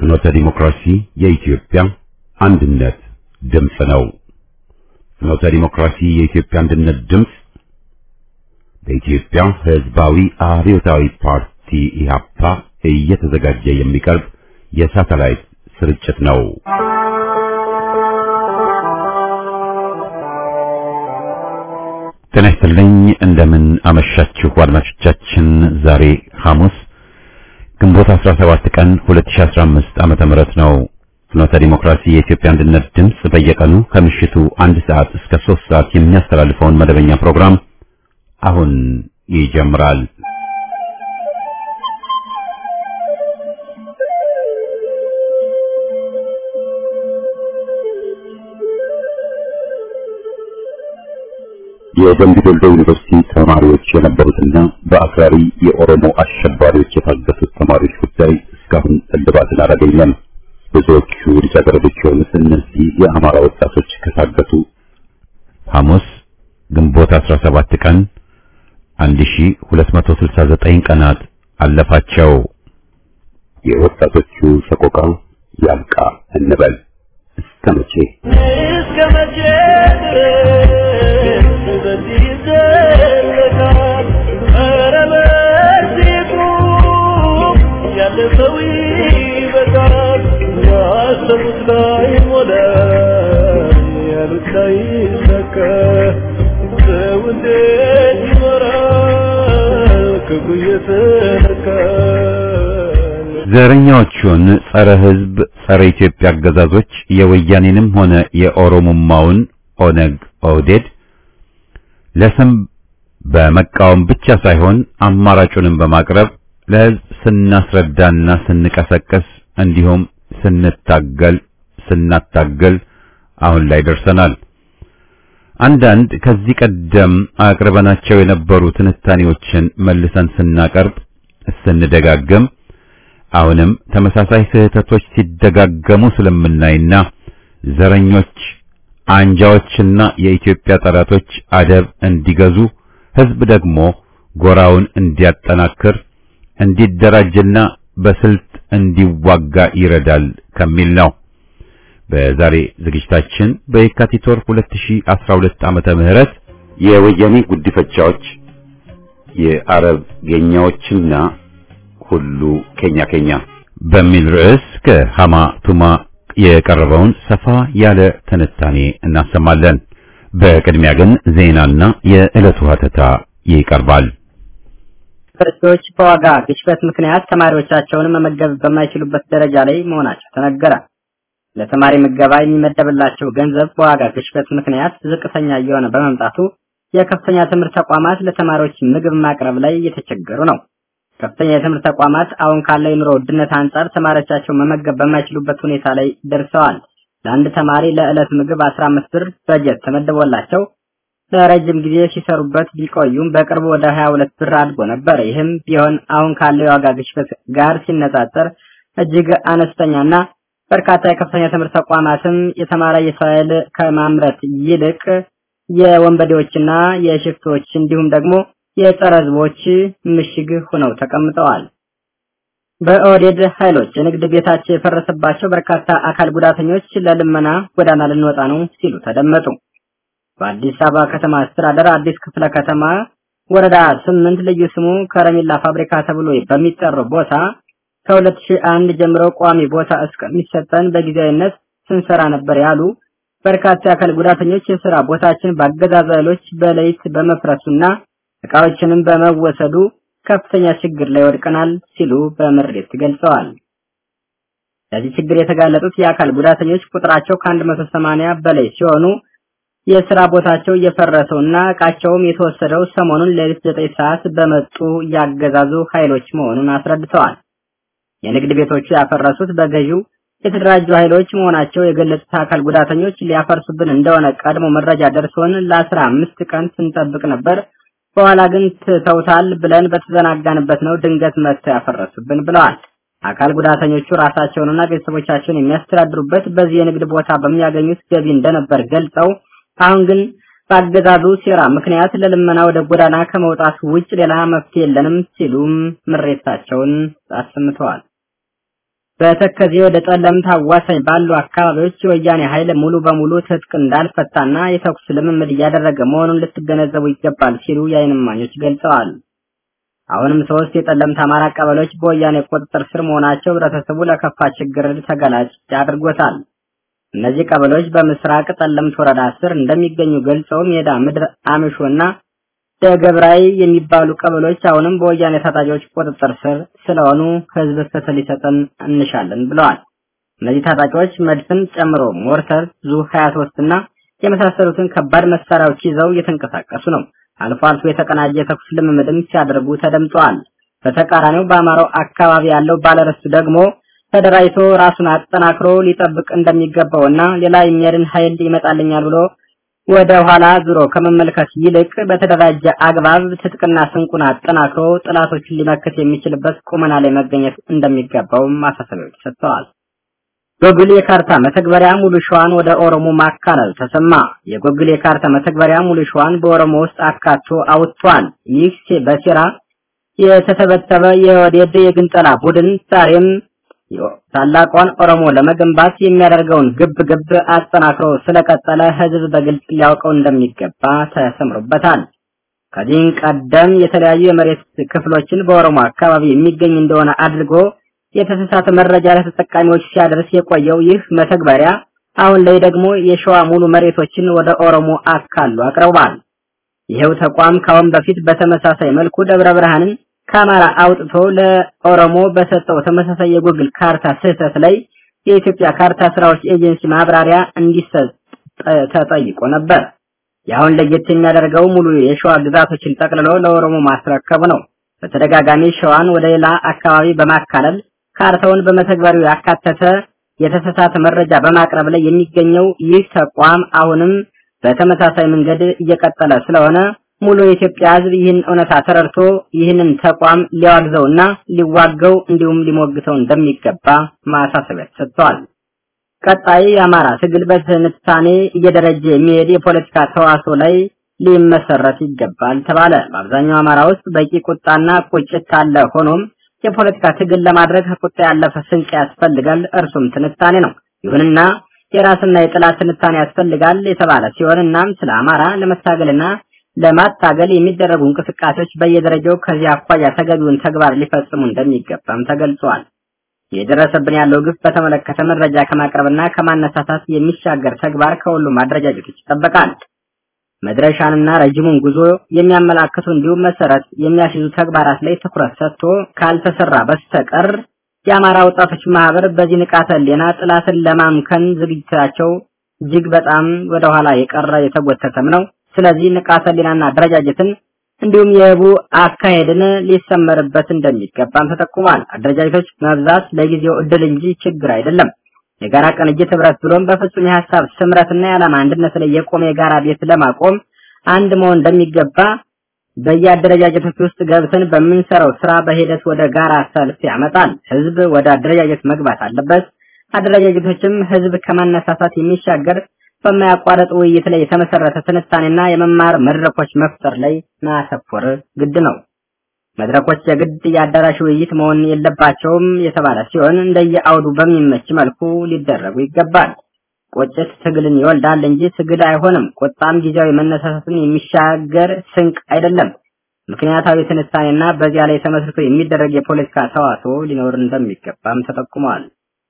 ፍኖተ ዲሞክራሲ የኢትዮጵያ አንድነት ድምፅ ነው። ፍኖተ ዲሞክራሲ የኢትዮጵያ አንድነት ድምፅ በኢትዮጵያ ሕዝባዊ አብዮታዊ ፓርቲ ኢህአፓ እየተዘጋጀ የሚቀርብ የሳተላይት ስርጭት ነው። ጤና ይስጥልኝ። እንደምን አመሻችሁ አድማጮቻችን። ዛሬ ሐሙስ ግንቦት 17 ቀን 2015 ዓመተ ምህረት ነው። ፍኖተ ዲሞክራሲ የኢትዮጵያ አንድነት ድምፅ በየቀኑ ከምሽቱ አንድ ሰዓት እስከ 3 ሰዓት የሚያስተላልፈውን መደበኛ ፕሮግራም አሁን ይጀምራል። የደምቢ ዶሎ ዩኒቨርሲቲ ተማሪዎች የነበሩትና በአክራሪ የኦሮሞ አሸባሪዎች የታገቱት ተማሪዎች ጉዳይ እስካሁን እልባትን አላገኘም። ብዙዎቹ ልጃገረዶች የሆኑት እነዚህ የአማራ ወጣቶች ከታገቱ ሐሙስ ግንቦት 17 ቀን 1269 ቀናት አለፋቸው። የወጣቶቹ ሰቆቃ ያብቃ እንበል። እስከ መቼ እስከ መቼ ድረስ በዚህ ይዘለቃል? ኧረ በዚህ ቁም፣ ያለፈው ይበቃል። ያሰቡት ላይሞላ፣ ያሉት ላይሳካ፣ ሰው እንዴት ይኖራል ክፉ እየተነካ? ዘረኛዎቹን ጸረ ሕዝብ ጸረ ኢትዮጵያ አገዛዞች የወያኔንም ሆነ የኦሮሞማውን ኦነግ ኦህዴድ ለስም በመቃወም ብቻ ሳይሆን አማራጩንም በማቅረብ ለሕዝብ ስናስረዳና ስንቀሰቅስ እንዲሁም ስንታገል ስናታገል አሁን ላይ ደርሰናል። አንዳንድ ከዚህ ቀደም አቅርበናቸው የነበሩ ትንታኔዎችን መልሰን ስናቀርብ ስንደጋግም አሁንም ተመሳሳይ ስህተቶች ሲደጋገሙ ስለምናይና ዘረኞች አንጃዎችና የኢትዮጵያ ጠላቶች አደብ እንዲገዙ ሕዝብ ደግሞ ጎራውን እንዲያጠናክር እንዲደራጅና በስልት እንዲዋጋ ይረዳል ከሚል ነው። በዛሬ ዝግጅታችን በየካቲት ወር 2012 ዓመተ ምህረት የወያኔ ጉዲፈቻዎች የአረብ ጌኛዎችና ሁሉ ኬኛ ኬኛ በሚል ርዕስ ከሃማ ቱማ የቀረበውን ሰፋ ያለ ትንታኔ እናሰማለን። በቅድሚያ ግን ዜናና የዕለቱ ሀተታ ይቀርባል። ዩኒቨርሲቲዎች በዋጋ ግሽበት ምክንያት ተማሪዎቻቸውን መመገብ በማይችሉበት ደረጃ ላይ መሆናቸው ተነገረ። ለተማሪ ምገባ የሚመደብላቸው ገንዘብ በዋጋ ግሽበት ምክንያት ዝቅተኛ እየሆነ በመምጣቱ የከፍተኛ ትምህርት ተቋማት ለተማሪዎች ምግብ ማቅረብ ላይ እየተቸገሩ ነው። ከፍተኛ የትምህርት ተቋማት አሁን ካለው የኑሮ ውድነት አንጻር ተማሪዎቻቸው መመገብ በማይችሉበት ሁኔታ ላይ ደርሰዋል። ለአንድ ተማሪ ለዕለት ምግብ 15 ብር በጀት ተመድቦላቸው ለረጅም ጊዜ ሲሰሩበት ቢቆዩም በቅርቡ ወደ 22 ብር አድጎ ነበር። ይህም ቢሆን አሁን ካለው የዋጋ ግሽበት ጋር ሲነጻጸር እጅግ አነስተኛና በርካታ የከፍተኛ ትምህርት ተቋማትም የተማረ የሰው ኃይል ከማምረት ይልቅ የወንበዴዎችና የሽፍቶች እንዲሁም ደግሞ የጸረ ህዝቦች ምሽግ ሆነው ተቀምጠዋል። በኦህዴድ ኃይሎች የንግድ ቤታቸው የፈረሰባቸው በርካታ አካል ጉዳተኞች ለልመና ጎዳና ልንወጣ ነው ሲሉ ተደመጡ። በአዲስ አበባ ከተማ አስተዳደር አዲስ ክፍለ ከተማ ወረዳ ስምንት ልዩ ስሙ ከረሜላ ፋብሪካ ተብሎ በሚጠራው ቦታ ከ2001 ጀምሮ ቋሚ ቦታ እስከሚሰጠን በጊዜያዊነት ስንሰራ ነበር ያሉ በርካታ የአካል ጉዳተኞች የስራ ቦታችን በአገዛዙ ኃይሎች በሌሊት በመፍረሱና እቃዎችንም በመወሰዱ ከፍተኛ ችግር ላይ ወድቀናል ሲሉ በምሬት ገልጸዋል። ለዚህ ችግር የተጋለጡት የአካል ጉዳተኞች ቁጥራቸው ከ180 በላይ ሲሆኑ የስራ ቦታቸው እየፈረሰውና እቃቸውም የተወሰደው ሰሞኑን ሌሊት 9 ሰዓት በመጡ ያገዛዙ ኃይሎች መሆኑን አስረድተዋል። የንግድ ቤቶቹ ያፈረሱት በገዢው የተደራጁ ኃይሎች መሆናቸው የገለጹት አካል ጉዳተኞች ሊያፈርሱብን እንደሆነ ቀድሞ መረጃ ደርሶን ለአስራ አምስት ቀን ስንጠብቅ ነበር። በኋላ ግን ትተውታል ብለን በተዘናጋንበት ነው ድንገት መጥተው ያፈረሱብን ብለዋል። አካል ጉዳተኞቹ ራሳቸውንና ቤተሰቦቻቸውን የሚያስተዳድሩበት በዚህ የንግድ ቦታ በሚያገኙት ገቢ እንደነበር ገልጸው አሁን ግን በአገዛዙ ሴራ ምክንያት ለልመና ወደ ጎዳና ከመውጣት ውጭ ሌላ መፍትሄ የለንም ሲሉም ምሬታቸውን አሰምተዋል። በተከዜ ወደ ጠለምት አዋሳኝ ባሉ አካባቢዎች የወያኔ ኃይል ሙሉ በሙሉ ትጥቅ እንዳልፈታና የተኩስ ልምምድ እያደረገ መሆኑን ልትገነዘቡ ይገባል ሲሉ የዓይን እማኞች ገልጸዋል። አሁንም ሶስት የጠለምት አማራ ቀበሌዎች በወያኔ ቁጥጥር ስር መሆናቸው ህብረተሰቡ ለከፋ ችግር ተጋላጭ አድርጎታል። እነዚህ ቀበሌዎች በምስራቅ ጠለምት ወረዳ ስር እንደሚገኙ ገልጸው ሜዳ ምድር አምሾና ደገብራይ የሚባሉ ቀበሌዎች አሁንም በወያኔ ታጣቂዎች ቁጥጥር ስር ስለሆኑ ህዝብ ፍትህ ሊሰጠን እንሻለን ብለዋል። እነዚህ ታጣቂዎች መድፍን ጨምሮ ሞርተር፣ ዙ 23 እና የመሳሰሉትን ከባድ መሳሪያዎች ይዘው እየተንቀሳቀሱ ነው። አልፎ አልፎ የተቀናጀ ተኩስ ልምምድም ሲያደርጉ ተደምጠዋል። በተቃራኒው በአማራው አካባቢ ያለው ባለርስቱ ደግሞ ተደራጅቶ ራሱን አጠናክሮ ሊጠብቅ እንደሚገባውና ሌላ የሚያድን ኃይል ይመጣልኛል ብሎ ወደ ኋላ ዙሮ ከመመልከት ይልቅ በተደራጀ አግባብ ትጥቅና ስንቁን አጠናክሮ ጥላቶችን ሊመክት የሚችልበት ቁመና ላይ መገኘት እንደሚገባው ማሳሰቢያዎች ሰጥተዋል። ጎግል የካርታ መተግበሪያ ሙሉ ሸዋን ወደ ኦሮሞ ማካለል ተሰማ። የጎግል የካርታ መተግበሪያ ሙሉ ሸዋን በኦሮሞ ውስጥ አካቶ አውጥቷል። ይህ በሴራ የተተበተበ የወዴድ የግንጠላ ቡድን ዛሬም ታላቋን ኦሮሞ ለመገንባት የሚያደርገውን ግብ ግብ አጠናክሮ ስለቀጠለ ህዝብ በግልጽ ሊያውቀው እንደሚገባ ተሰምሮበታል። ከዚህ ቀደም የተለያዩ የመሬት ክፍሎችን በኦሮሞ አካባቢ የሚገኝ እንደሆነ አድርጎ የተሳሳተ መረጃ ለተጠቃሚዎች ሲያደርስ የቆየው ይህ መተግበሪያ አሁን ላይ ደግሞ የሸዋ ሙሉ መሬቶችን ወደ ኦሮሞ አካሉ አቅርቧል። ይሄው ተቋም ካሁን በፊት በተመሳሳይ መልኩ ደብረ ብርሃንን ከአማራ አውጥቶ ለኦሮሞ በሰጠው ተመሳሳይ የጉግል ካርታ ስህተት ላይ የኢትዮጵያ ካርታ ስራዎች ኤጀንሲ ማብራሪያ እንዲሰጥ ተጠይቆ ነበር። የአሁን ለየት የሚያደርገው ሙሉ የሸዋ ግዛቶችን ጠቅልሎ ለኦሮሞ ማስረከቡ ነው። በተደጋጋሚ ሸዋን ወደ ሌላ አካባቢ በማካለል ካርታውን በመተግበሪያው ያካተተ የተሳሳተ መረጃ በማቅረብ ላይ የሚገኘው ይህ ተቋም አሁንም በተመሳሳይ መንገድ እየቀጠለ ስለሆነ ሙሉ የኢትዮጵያ ሕዝብ ይህን እውነታ ተረድቶ ይህንን ተቋም ሊያወግዘውና ሊዋገው እንዲሁም ሊሞግተው እንደሚገባ ማሳሰቢያ ሰጥተዋል። ቀጣይ የአማራ ትግል በትንታኔ እየደረጀ የሚሄድ የፖለቲካ ተዋስኦ ላይ ሊመሰረት ይገባል ተባለ። በአብዛኛው አማራ ውስጥ በቂ ቁጣና ቁጭት አለ። ሆኖም የፖለቲካ ትግል ለማድረግ ከቁጣ ያለፈ ስንቅ ያስፈልጋል። እርሱም ትንታኔ ነው። ይሁንና የራስና የጥላት ትንታኔ ያስፈልጋል የተባለ ሲሆን እናም ስለ አማራ ለመታገልና ለማታገል የሚደረጉ እንቅስቃሴዎች በየደረጃው ከዚህ አኳያ ተገቢውን ተግባር ሊፈጽሙ እንደሚገባም ተገልጿል። የደረሰብን ያለው ግፍ በተመለከተ መረጃ ከማቅረብና ከማነሳሳት የሚሻገር ተግባር ከሁሉም አደረጃጀቶች ይጠበቃል። መድረሻንና ረጅሙን ጉዞ የሚያመላክቱ እንዲሁም መሰረት የሚያስይዙ ተግባራት ላይ ትኩረት ሰጥቶ ካልተሰራ በስተቀር የአማራ ወጣቶች ማህበር በዚህ ንቃተ ህሊና ጥላትን ለማምከን ዝግጅታቸው እጅግ በጣም ወደኋላ የቀረ የተጎተተም ነው። ስለዚህ ንቃተ ህሊናና አደረጃጀትን እንዲሁም የህቡ አካሄድን ሊሰመርበት እንደሚገባም ተጠቁሟል። አደረጃጀቶች መብዛት ለጊዜው እድል እንጂ ችግር አይደለም። የጋራ ቅንጅት ህብረት ብሎም በፍጹም የሀሳብ ስምረትና የዓላማ አንድነት ላይ የቆመ የጋራ ቤት ለማቆም አንድ መሆን እንደሚገባ በየአደረጃጀቶች ውስጥ ገብተን በምንሰራው ስራ በሂደት ወደ ጋራ ሰልፍ ያመጣል። ህዝብ ወደ አደረጃጀት መግባት አለበት። አደረጃጀቶችም ህዝብ ከማነሳሳት የሚሻገር በማያቋረጥ ውይይት ላይ የተመሰረተ ትንታኔና የመማር መድረኮች መፍጠር ላይ ማተኮር ግድ ነው። መድረኮች የግድ የአዳራሽ ውይይት መሆን የለባቸውም የተባለ ሲሆን እንደየአውዱ በሚመች መልኩ ሊደረጉ ይገባል። ቁጭት ትግልን ይወልዳል እንጂ ትግል አይሆንም። ቁጣም ጊዜያዊ መነሳሳትን የሚሻገር ስንቅ አይደለም። ምክንያታዊ ትንታኔና በዚያ ላይ ተመስርቶ የሚደረግ የፖለቲካ ተዋስኦ ሊኖር እንደሚገባም ተጠቁሟል።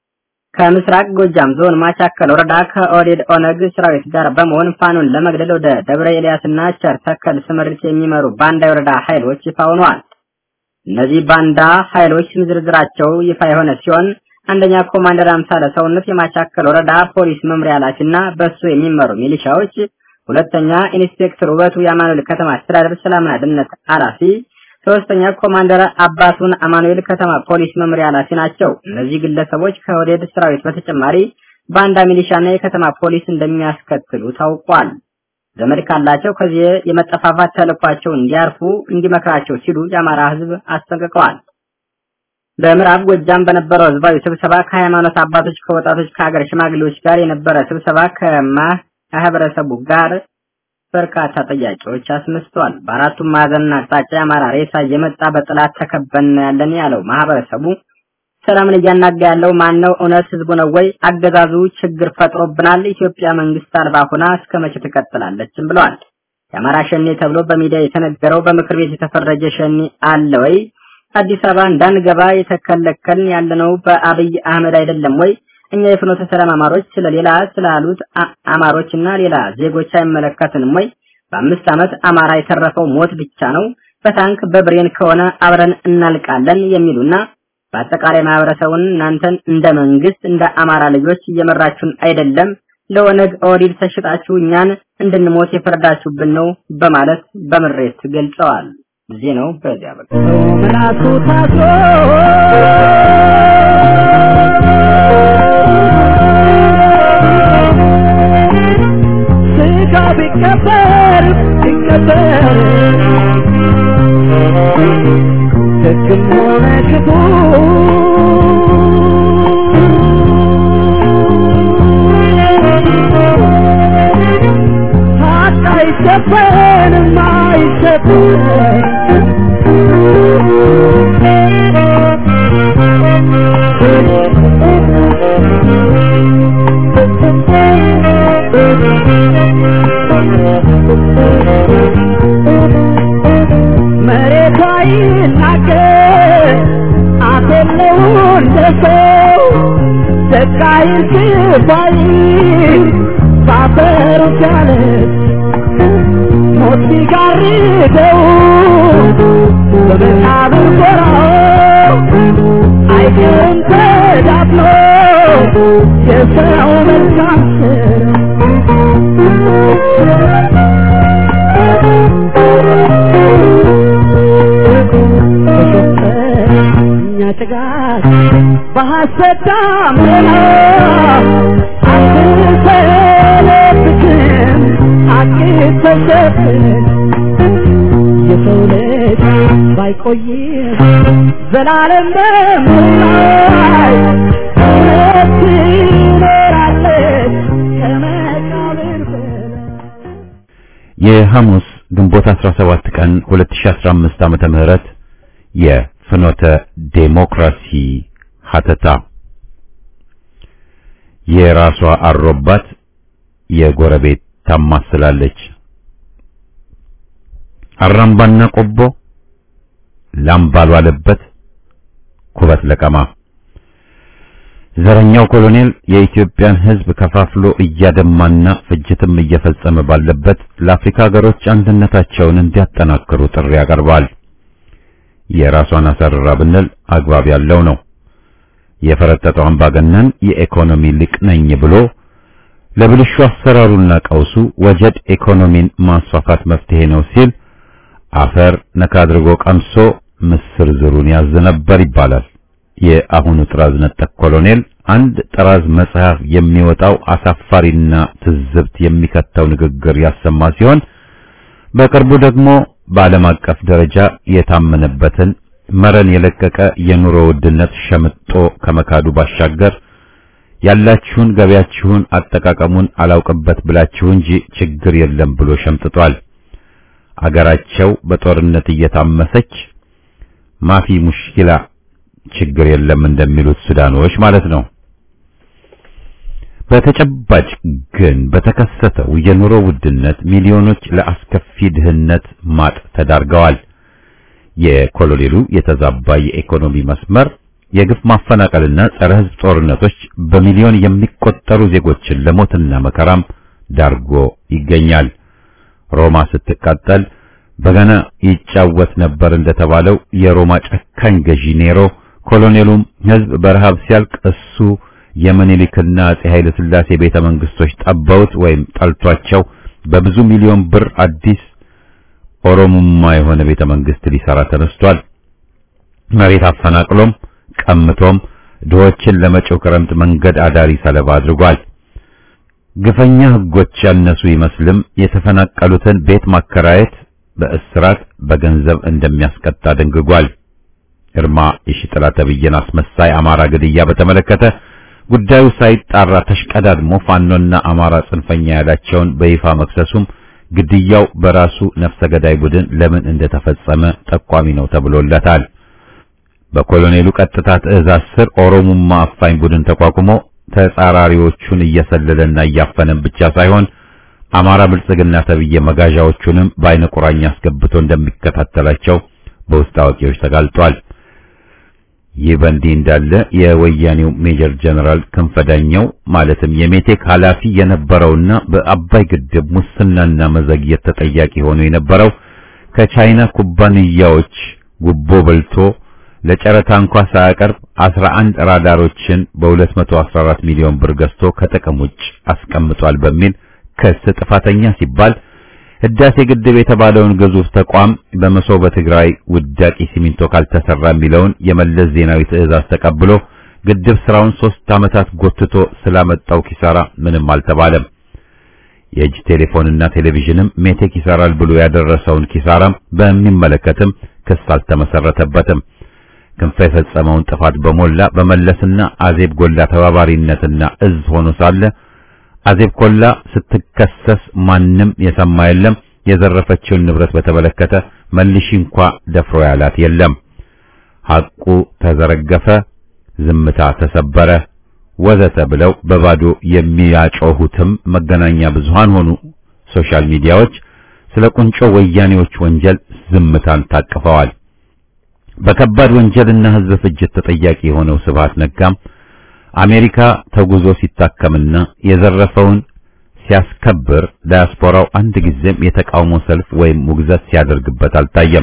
ከምስራቅ ጎጃም ዞን ማቻከል ወረዳ ከኦዴድ ኦነግ ሰራዊት ጋር በመሆን ፋኖን ለመግደል ወደ ደብረ ኤልያስና ቸር ተከል ስምሪት የሚመሩ ባንዳ የወረዳ ኃይሎች ይፋ ሆነዋል። እነዚህ ባንዳ ኃይሎች ስም ዝርዝራቸው ይፋ የሆነ ሲሆን አንደኛ ኮማንደር አምሳለ ሰውነት የማቻከል ወረዳ ፖሊስ መምሪያ ኃላፊና በሱ የሚመሩ ሚሊሻዎች፣ ሁለተኛ ኢንስፔክተር ውበቱ የአማኑኤል ከተማ አስተዳደር ሰላምና ደህንነት ኃላፊ፣ ሶስተኛ ኮማንደር አባቱን አማኑኤል ከተማ ፖሊስ መምሪያ ኃላፊ ናቸው። እነዚህ ግለሰቦች ከወዴድ ሰራዊት በተጨማሪ ባንዳ ሚሊሻና የከተማ ፖሊስ እንደሚያስከትሉ ታውቋል። ዘመድ ካላቸው ከዚህ የመጠፋፋት ተልኳቸው እንዲያርፉ እንዲመክራቸው ሲሉ የአማራ ሕዝብ አስጠንቅቀዋል። በምዕራብ ጎጃም በነበረው ህዝባዊ ስብሰባ ከሃይማኖት አባቶች፣ ከወጣቶች፣ ከሀገር ሽማግሌዎች ጋር የነበረ ስብሰባ ከማህበረሰቡ ጋር በርካታ ጥያቄዎች አስነስተዋል። በአራቱም ማዕዘንና አቅጣጫ የአማራ ሬሳ እየመጣ በጥላት ተከበን ያለን ያለው ማህበረሰቡ ሰላምን እያናጋ ያለው ማን ነው? እውነት ህዝቡ ነው ወይ? አገዛዙ ችግር ፈጥሮብናል። ኢትዮጵያ መንግስት አልባ ሆና እስከ መቼ ትቀጥላለችም ብለዋል። የአማራ ሸኔ ተብሎ በሚዲያ የተነገረው በምክር ቤት የተፈረጀ ሸኔ አለ ወይ? አዲስ አበባ እንዳንገባ የተከለከልን ያለነው በአብይ አህመድ አይደለም ወይ? እኛ የፍኖተ ሰላም አማሮች ስለሌላ ስላሉት አማሮችና ሌላ ዜጎች አይመለከትንም ወይ? በአምስት ዓመት አማራ የተረፈው ሞት ብቻ ነው። በታንክ በብሬን ከሆነ አብረን እናልቃለን የሚሉና በአጠቃላይ ማህበረሰቡን እናንተን እንደ መንግስት እንደ አማራ ልጆች እየመራችሁን አይደለም፣ ለኦነግ ኦዲድ ተሽጣችሁ እኛን እንድንሞት የፈረዳችሁብን ነው በማለት በምሬት ገልጸዋል። ጊዜ ነው በዚያ በቃ ምላሱ ታስሮ ስጋ ቢቀበር ቢቀበር ደግም ሆነ ክፉ ሀቅ አይሸፈንም አይሸፈንም መሬቷ ይናገር አፍ የለው እንደ ሰው ደቃይ ስባይ ባፈሩ ሲያለች ሞት ሲጋርደው በመቃብር ጎራው አይቀርም ተዳፍኖ የሰው መልካም እኛ ጭጋግ በሐሰት ዳመና አትሰለብትም አትተሸፍን የሰው ልጅ ባይቆይም ዘላለም በምድር እውነት ትኖራለች ከመቃብር በላይ የሐሙስ ግንቦት 17 ቀን 2015 ዓመተ ምህረት የፍኖተ ዴሞክራሲ ሀተታ የራሷ አሮባት የጎረቤት ታማስላለች። አራምባና ቆቦ ላምባል ዋለበት ኩበት ለቀማ ዘረኛው ኮሎኔል የኢትዮጵያን ሕዝብ ከፋፍሎ እያደማና ፍጅትም እየፈጸመ ባለበት ለአፍሪካ ሀገሮች አንድነታቸውን እንዲያጠናክሩ ጥሪ ያቀርባል። የራሷን አሰርራ ብንል አግባብ ያለው ነው። የፈረጠጠው አምባገነን የኢኮኖሚ ሊቅ ነኝ ብሎ ለብልሹ አሰራሩና ቀውሱ ወጀድ ኢኮኖሚን ማስፋፋት መፍትሄ ነው ሲል አፈር ነካ አድርጎ ቀምሶ ምስር ዝሩን ያዝ ነበር ይባላል። የአሁኑ ጥራዝ ነጠቅ ኮሎኔል አንድ ጥራዝ መጽሐፍ የሚወጣው አሳፋሪና ትዝብት የሚከተው ንግግር ያሰማ ሲሆን በቅርቡ ደግሞ በዓለም አቀፍ ደረጃ የታመነበትን መረን የለቀቀ የኑሮ ውድነት ሸምጦ ከመካዱ ባሻገር ያላችሁን ገበያችሁን አጠቃቀሙን አላውቅበት ብላችሁ እንጂ ችግር የለም ብሎ ሸምጥጧል። አገራቸው በጦርነት እየታመሰች ማፊ ሙሽኪላ ችግር የለም እንደሚሉት ሱዳኖች ማለት ነው። በተጨባጭ ግን በተከሰተው የኑሮ ውድነት ሚሊዮኖች ለአስከፊ ድህነት ማጥ ተዳርገዋል። የኮሎኔሉ የተዛባ የኢኮኖሚ መስመር የግፍ ማፈናቀልና ጸረ ሕዝብ ጦርነቶች በሚሊዮን የሚቆጠሩ ዜጎችን ለሞትና መከራም ዳርጎ ይገኛል። ሮማ ስትቃጠል በገና ይጫወት ነበር እንደተባለው የሮማ ጨካኝ ገዢ ኔሮ ኮሎኔሉም ሕዝብ በረሃብ ሲያልቅ እሱ የምኒልክና አጼ ኃይለ ሥላሴ ቤተ መንግስቶች ጠበውት ወይም ጠልቷቸው በብዙ ሚሊዮን ብር አዲስ ኦሮሞማ የሆነ ቤተ መንግስት ሊሰራ ተነስቷል። መሬት አፈናቅሎም ቀምቶም ድሆችን ለመጪው ክረምት መንገድ አዳሪ ሰለባ አድርጓል። ግፈኛ ህጎች ያነሱ ይመስልም የተፈናቀሉትን ቤት ማከራየት በእስራት በገንዘብ እንደሚያስቀጣ ደንግጓል። እርማ የሺጥላ ተብዬን አስመሳይ አማራ ግድያ በተመለከተ ጉዳዩ ሳይጣራ ተሽቀዳድሞ ፋኖና አማራ ጽንፈኛ ያላቸውን በይፋ መክሰሱም ግድያው በራሱ ነፍሰ ገዳይ ቡድን ለምን እንደተፈጸመ ጠቋሚ ነው ተብሎለታል። በኮሎኔሉ ቀጥታ ትዕዛዝ ስር ኦሮሙማ አፋኝ ቡድን ተቋቁሞ ተጻራሪዎቹን እየሰለለና እያፈነን ብቻ ሳይሆን አማራ ብልጽግና ተብዬ መጋዣዎቹንም በአይነ ቁራኛ አስገብቶ እንደሚከታተላቸው በውስጥ አዋቂዎች ተጋልጧል። ይህ በእንዲህ እንዳለ የወያኔው ሜጀር ጀነራል ክንፈዳኛው ማለትም የሜቴክ ኃላፊ የነበረውና በአባይ ግድብ ሙስናና መዘግየት ተጠያቂ ሆኖ የነበረው ከቻይና ኩባንያዎች ጉቦ በልቶ ለጨረታ እንኳ ሳያቀርብ 11 ራዳሮችን በ214 ሚሊዮን ብር ገዝቶ ከጥቅም ውጭ አስቀምጧል በሚል ክስ ጥፋተኛ ሲባል ህዳሴ ግድብ የተባለውን ግዙፍ ተቋም በመሶበ ትግራይ ውዳቂ ሲሚንቶ ካልተሰራ የሚለውን የመለስ ዜናዊ ትዕዛዝ ተቀብሎ ግድብ ስራውን ሶስት ዓመታት ጎትቶ ስላመጣው ኪሳራ ምንም አልተባለም። የእጅ ቴሌፎንና ቴሌቪዥንም ሜቴክ ይሰራል ብሎ ያደረሰውን ኪሳራም በሚመለከትም ክስ አልተመሰረተበትም። ክንፈ የፈጸመውን ጥፋት በሞላ በመለስና አዜብ ጎላ ተባባሪነትና እዝ ሆኖ ሳለ አዜብ ኮላ ስትከሰስ ማንም የሰማ የለም። የዘረፈችውን ንብረት በተመለከተ መልሺ እንኳ ደፍሮ ያላት የለም። ሐቁ ተዘረገፈ፣ ዝምታ ተሰበረ፣ ወዘተ ብለው በባዶ የሚያጮሁትም መገናኛ ብዙሃን ሆኑ ሶሻል ሚዲያዎች ስለ ቁንጮ ወያኔዎች ወንጀል ዝምታን ታቅፈዋል። በከባድ ወንጀልና ሕዝብ ፍጅት ተጠያቂ የሆነው ስብሃት ነጋም አሜሪካ ተጉዞ ሲታከምና የዘረፈውን ሲያስከብር ዳያስፖራው አንድ ጊዜም የተቃውሞ ሰልፍ ወይም ውግዘት ሲያደርግበት አልታየም።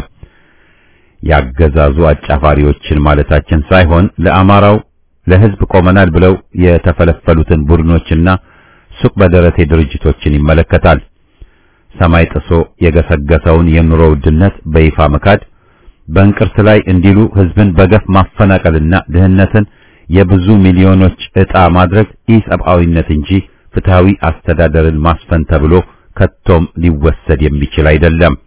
ያገዛዙ አጫፋሪዎችን ማለታችን ሳይሆን ለአማራው ለሕዝብ ቆመናል ብለው የተፈለፈሉትን ቡድኖችና ሱቅ በደረቴ ድርጅቶችን ይመለከታል። ሰማይ ጥሶ የገሰገሰውን የኑሮ ውድነት በይፋ መካድ፣ በእንቅርት ላይ እንዲሉ ሕዝብን በገፍ ማፈናቀልና ድህነትን የብዙ ሚሊዮኖች ዕጣ ማድረግ ኢሰብአዊነት እንጂ ፍትሃዊ አስተዳደርን ማስፈን ተብሎ ከቶም ሊወሰድ የሚችል አይደለም።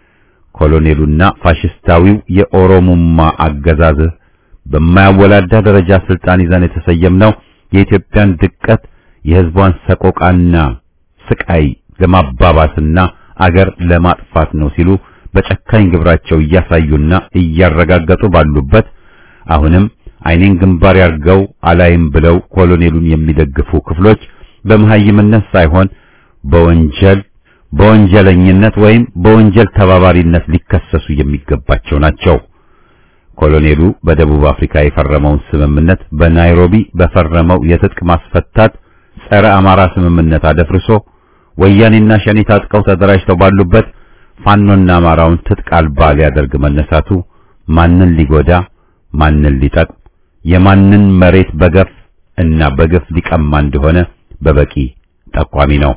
ኮሎኔሉና ፋሽስታዊው የኦሮሞማ አገዛዝ በማያወላዳ ደረጃ ስልጣን ይዘን የተሰየምነው የኢትዮጵያን ድቀት የሕዝቧን ሰቆቃና ስቃይ ለማባባስና አገር ለማጥፋት ነው ሲሉ በጨካኝ ግብራቸው እያሳዩና እያረጋገጡ ባሉበት አሁንም ዓይኔን ግንባር ያርገው አላይም ብለው ኮሎኔሉን የሚደግፉ ክፍሎች በመሐይምነት ሳይሆን በወንጀል በወንጀለኝነት ወይም በወንጀል ተባባሪነት ሊከሰሱ የሚገባቸው ናቸው። ኮሎኔሉ በደቡብ አፍሪካ የፈረመውን ስምምነት በናይሮቢ በፈረመው የትጥቅ ማስፈታት ጸረ አማራ ስምምነት አደፍርሶ ወያኔና ሸኔ ታጥቀው ተደራጅተው ባሉበት ፋኖና አማራውን ትጥቅ አልባ ሊያደርግ መነሳቱ ማንን ሊጎዳ ማንን ሊጠቅም የማንን መሬት በገፍ እና በግፍ ሊቀማ እንደሆነ በበቂ ጠቋሚ ነው።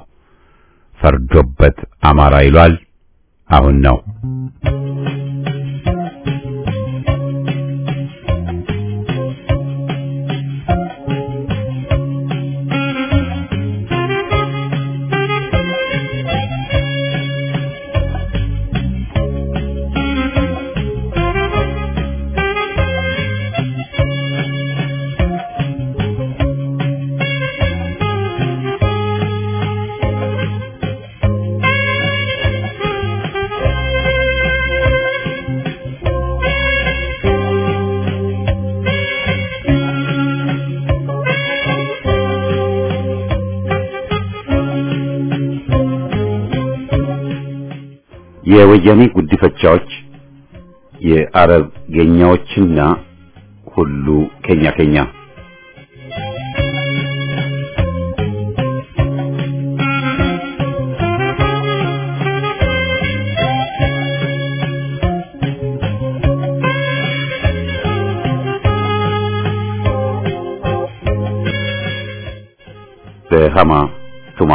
ፈርዶበት አማራ ይሏል። አሁን ነው የወያኔ ጉዲፈቻዎች የአረብ ጌኛዎችና ሁሉ ኬኛ ኬኛ በሃማ ቱማ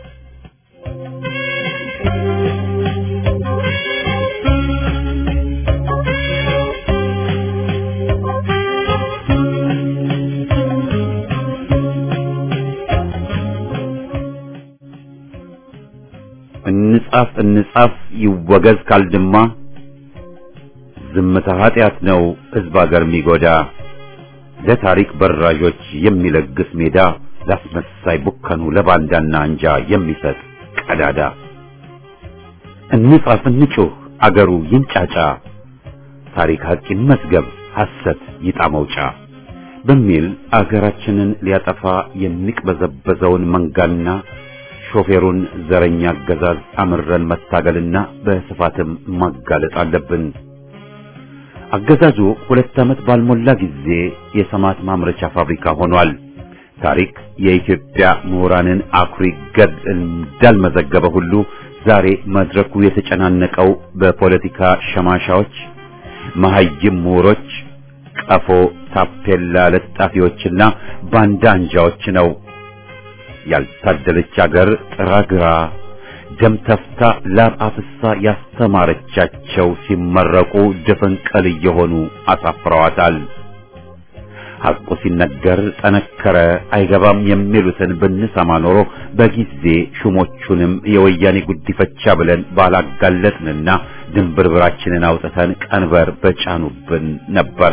እንጻፍ እንጻፍ ይወገዝ ካልድማ ዝምታ ኃጢአት ነው ሕዝብ አገር የሚጎዳ ለታሪክ በራዦች የሚለግስ ሜዳ ላስመሳይ ቡከኑ ለባንዳና አንጃ የሚሰጥ ቀዳዳ እንጻፍ እንጩህ አገሩ ይንጫጫ ታሪክ ሐቅ ይመዝገብ ሐሰት ይጣ መውጫ በሚል አገራችንን ሊያጠፋ የሚቅበዘበዘውን መንጋና ሾፌሩን ዘረኛ አገዛዝ አምረን መታገልና በስፋትም ማጋለጥ አለብን። አገዛዙ ሁለት ዓመት ባልሞላ ጊዜ የሰማት ማምረቻ ፋብሪካ ሆኗል። ታሪክ የኢትዮጵያ ምሁራንን አኩሪ ገድል እንዳልመዘገበ ሁሉ ዛሬ መድረኩ የተጨናነቀው በፖለቲካ ሸማሻዎች፣ መሐይም ምሁሮች፣ ቀፎ ታፔላ ለጣፊዎችና ባንዳ አንጃዎች ነው። ያልታደለች አገር ጥራግራ ደም ተፍታ ላብ አፍሳ ያስተማረቻቸው ሲመረቁ ድፍንቅል እየሆኑ አሳፍረዋታል። ሐቁ ሲነገር ጠነከረ አይገባም የሚሉትን ብንሰማ ኖሮ በጊዜ ሹሞቹንም የወያኔ ጉዲፈቻ ብለን ባላጋለጥንና ድንብርብራችንን አውጥተን ቀንበር በጫኑብን ነበር።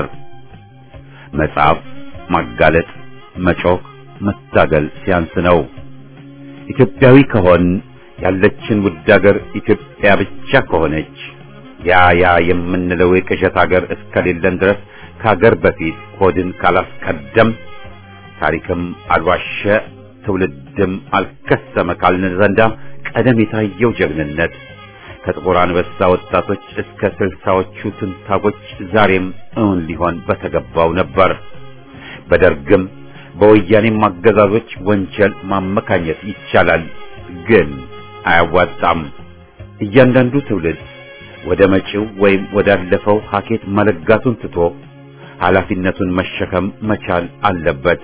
መጻፍ፣ ማጋለጥ፣ መጮክ፣ መታገል ሲያንስ ነው። ኢትዮጵያዊ ከሆን ያለችን ውድ አገር ኢትዮጵያ ብቻ ከሆነች ያ ያ የምንለው የቅዠት አገር እስከሌለን ድረስ ከሀገር በፊት ሆድን ካላስቀደም ታሪክም አልዋሸ ትውልድም አልከሰመ ካልን ዘንዳ ቀደም የታየው ጀግንነት ከጥቁር አንበሳ ወጣቶች እስከ ስልሳዎቹ ትንታጎች ዛሬም እውን ሊሆን በተገባው ነበር። በደርግም በወያኔም አገዛዞች ወንጀል ማመካኘት ይቻላል፣ ግን አያዋጣም። እያንዳንዱ ትውልድ ወደ መጪው ወይም ወዳለፈው ሀኬት መለጋቱን ትቶ ኃላፊነቱን መሸከም መቻል አለበት።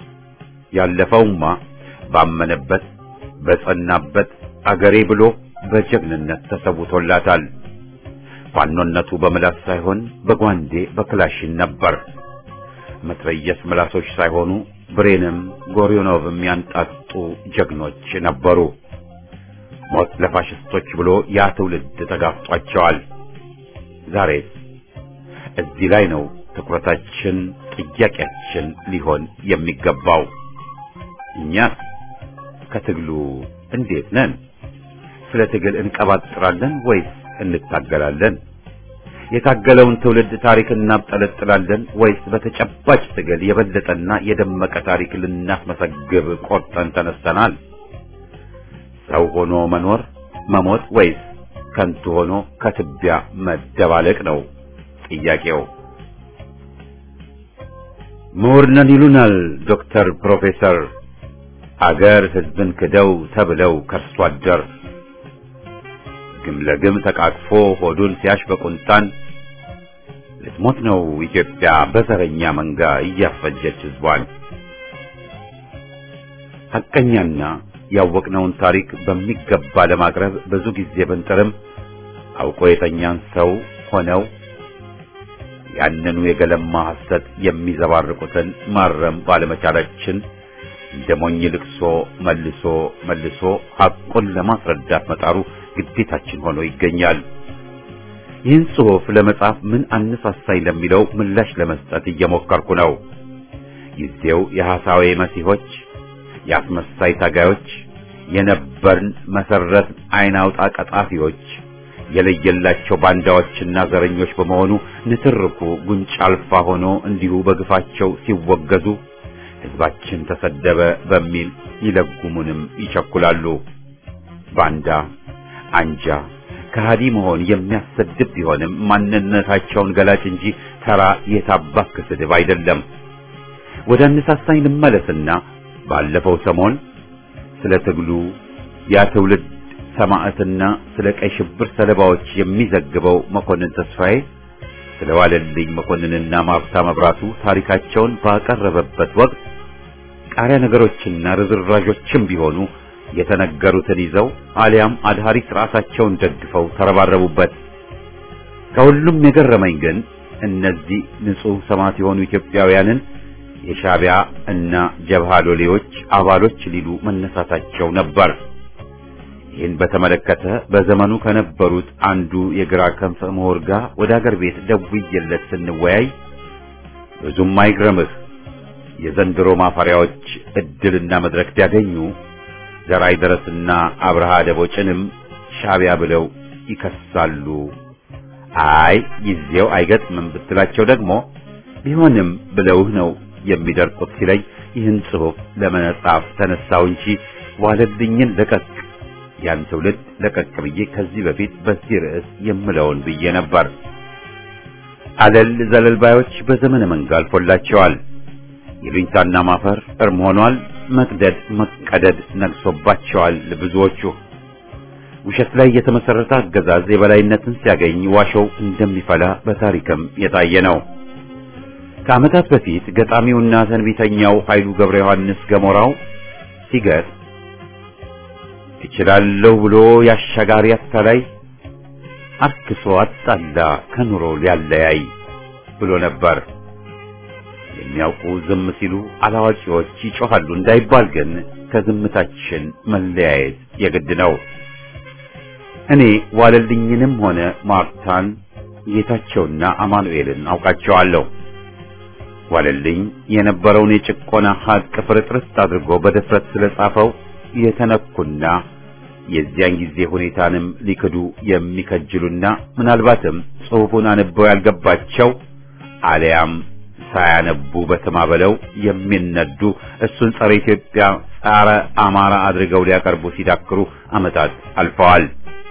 ያለፈውማ ባመነበት በጸናበት አገሬ ብሎ በጀግንነት ተሰውቶላታል። ፋኖነቱ በምላስ ሳይሆን በጓንዴ በክላሽን ነበር። መትረየስ ምላሶች ሳይሆኑ ብሬንም ጎሪዮኖቭም ያንጣጡ ጀግኖች ነበሩ። ሞት ለፋሽስቶች ብሎ ያ ትውልድ ተጋፍጧቸዋል። ዛሬ እዚህ ላይ ነው ትኩረታችን፣ ጥያቄያችን ሊሆን የሚገባው። እኛ ከትግሉ እንዴት ነን? ስለ ትግል እንቀባጥራለን ወይስ እንታገላለን? የታገለውን ትውልድ ታሪክ እናብጠለጥላለን ወይስ በተጨባጭ ትግል የበለጠና የደመቀ ታሪክ ልናስመሰግብ ቆርጠን ተነስተናል? ሰው ሆኖ መኖር መሞት ወይስ ከንቱ ሆኖ ከትቢያ መደባለቅ ነው ጥያቄው። ምሁር ነን ይሉናል ዶክተር ፕሮፌሰር አገር ሕዝብን ክደው ተብለው ከርሶ አደር ግም ለግም ተቃቅፎ ሆዱን ሲያሽ በቁንጣን ልትሞት ነው ኢትዮጵያ በዘረኛ መንጋ እያፈጀች ሕዝቧን። ሐቀኛና ያወቅነውን ታሪክ በሚገባ ለማቅረብ ብዙ ጊዜ ብንጥርም አውቆ የተኛን ሰው ሆነው ያንኑ የገለማ ሐሰት የሚዘባርቁትን ማረም ባለመቻላችን እንደ ሞኝ ልቅሶ መልሶ መልሶ ሐቁን ለማስረዳት መጣሩ ግዴታችን ሆኖ ይገኛል። ይህን ጽሑፍ ለመጻፍ ምን አነሳሳኝ ለሚለው ምላሽ ለመስጠት እየሞከርኩ ነው። ጊዜው የሐሳዌ መሲሆች፣ የአስመሳይ ታጋዮች፣ የነበርን መሰረት አይን አውጣ ቀጣፊዎች የለየላቸው ባንዳዎችና ዘረኞች በመሆኑ ንትርኩ ጉንጭ አልፋ ሆኖ እንዲሁ በግፋቸው ሲወገዙ ሕዝባችን ተሰደበ በሚል ይለጉሙንም ይቸኩላሉ። ባንዳ አንጃ ከሃዲ መሆን የሚያሰድብ ቢሆንም ማንነታቸውን ገላጭ እንጂ ተራ የታባክ ስድብ አይደለም። ወደ አነሳሳኝ ልመለስና ባለፈው ሰሞን ስለ ትግሉ ያ ትውልድ ሰማዕትና ስለ ቀይ ሽብር ሰለባዎች የሚዘግበው መኮንን ተስፋዬ ስለ ዋለልኝ መኮንንና ማርታ መብራቱ ታሪካቸውን ባቀረበበት ወቅት ቃሪያ ነገሮችና ርዝራዦችም ቢሆኑ የተነገሩትን ይዘው አሊያም አድሃሪ ራሳቸውን ደግፈው ተረባረቡበት። ከሁሉም የገረመኝ ግን እነዚህ ንጹሕ ሰማዕት የሆኑ ኢትዮጵያውያንን የሻዕቢያ እና ጀብሃ ሎሌዎች አባሎች ሊሉ መነሳታቸው ነበር። ይህን በተመለከተ በዘመኑ ከነበሩት አንዱ የግራ ክንፍ ምሁር ጋር ወደ አገር ቤት ደውዬለት ስንወያይ ብዙም አይግረምህ የዘንድሮ ማፈሪያዎች እድልና መድረክ ቢያገኙ ዘራይ ደረስና አብርሃ ደቦጭንም ሻዕቢያ ብለው ይከሳሉ። አይ ጊዜው አይገጥምም ብትላቸው ደግሞ ቢሆንም ብለውህ ነው የሚደርቁት ሲለኝ ይህን ጽሑፍ ለመጻፍ ተነሳው እንጂ ዋለልኝን ለቀቅ ያን ትውልድ ለቀቅ ብዬ ከዚህ በፊት በዚህ ርዕስ የምለውን ብዬ ነበር። አለል ዘለልባዮች በዘመነ መንጋ አልፎላቸዋል። ይሉኝታና ማፈር እርም ሆኗል። መቅደድ መቀደድ ነግሶባቸዋል ብዙዎቹ። ውሸት ላይ የተመሰረተ አገዛዝ የበላይነትን ሲያገኝ ዋሾው እንደሚፈላ በታሪክም የታየ ነው። ከዓመታት በፊት ገጣሚውና ተንቢተኛው ኃይሉ ገብረ ዮሐንስ ገሞራው ሲገጥ እችላለሁ ብሎ ያሻጋሪ አታላይ አርክሶ አጣላ ከኑሮ ሊያለያይ ብሎ ነበር። የሚያውቁ ዝም ሲሉ አላዋቂዎች ይጮኻሉ እንዳይባል ግን ከዝምታችን መለያየት የግድ ነው። እኔ ዋለልኝንም ሆነ ማርታን ጌታቸውና አማኑኤልን አውቃቸዋለሁ። ዋለልኝ የነበረውን የጭቆና ሀቅ ፍርጥርስ አድርጎ በድፍረት ስለጻፈው የተነኩና የዚያን ጊዜ ሁኔታንም ሊክዱ የሚከጅሉና ምናልባትም ጽሑፉን አንበው ያልገባቸው አሊያም ሳያነቡ በስማ በለው የሚነዱ እሱን ጸረ ኢትዮጵያ፣ ጸረ አማራ አድርገው ሊያቀርቡ ሲዳክሩ ዓመታት አልፈዋል።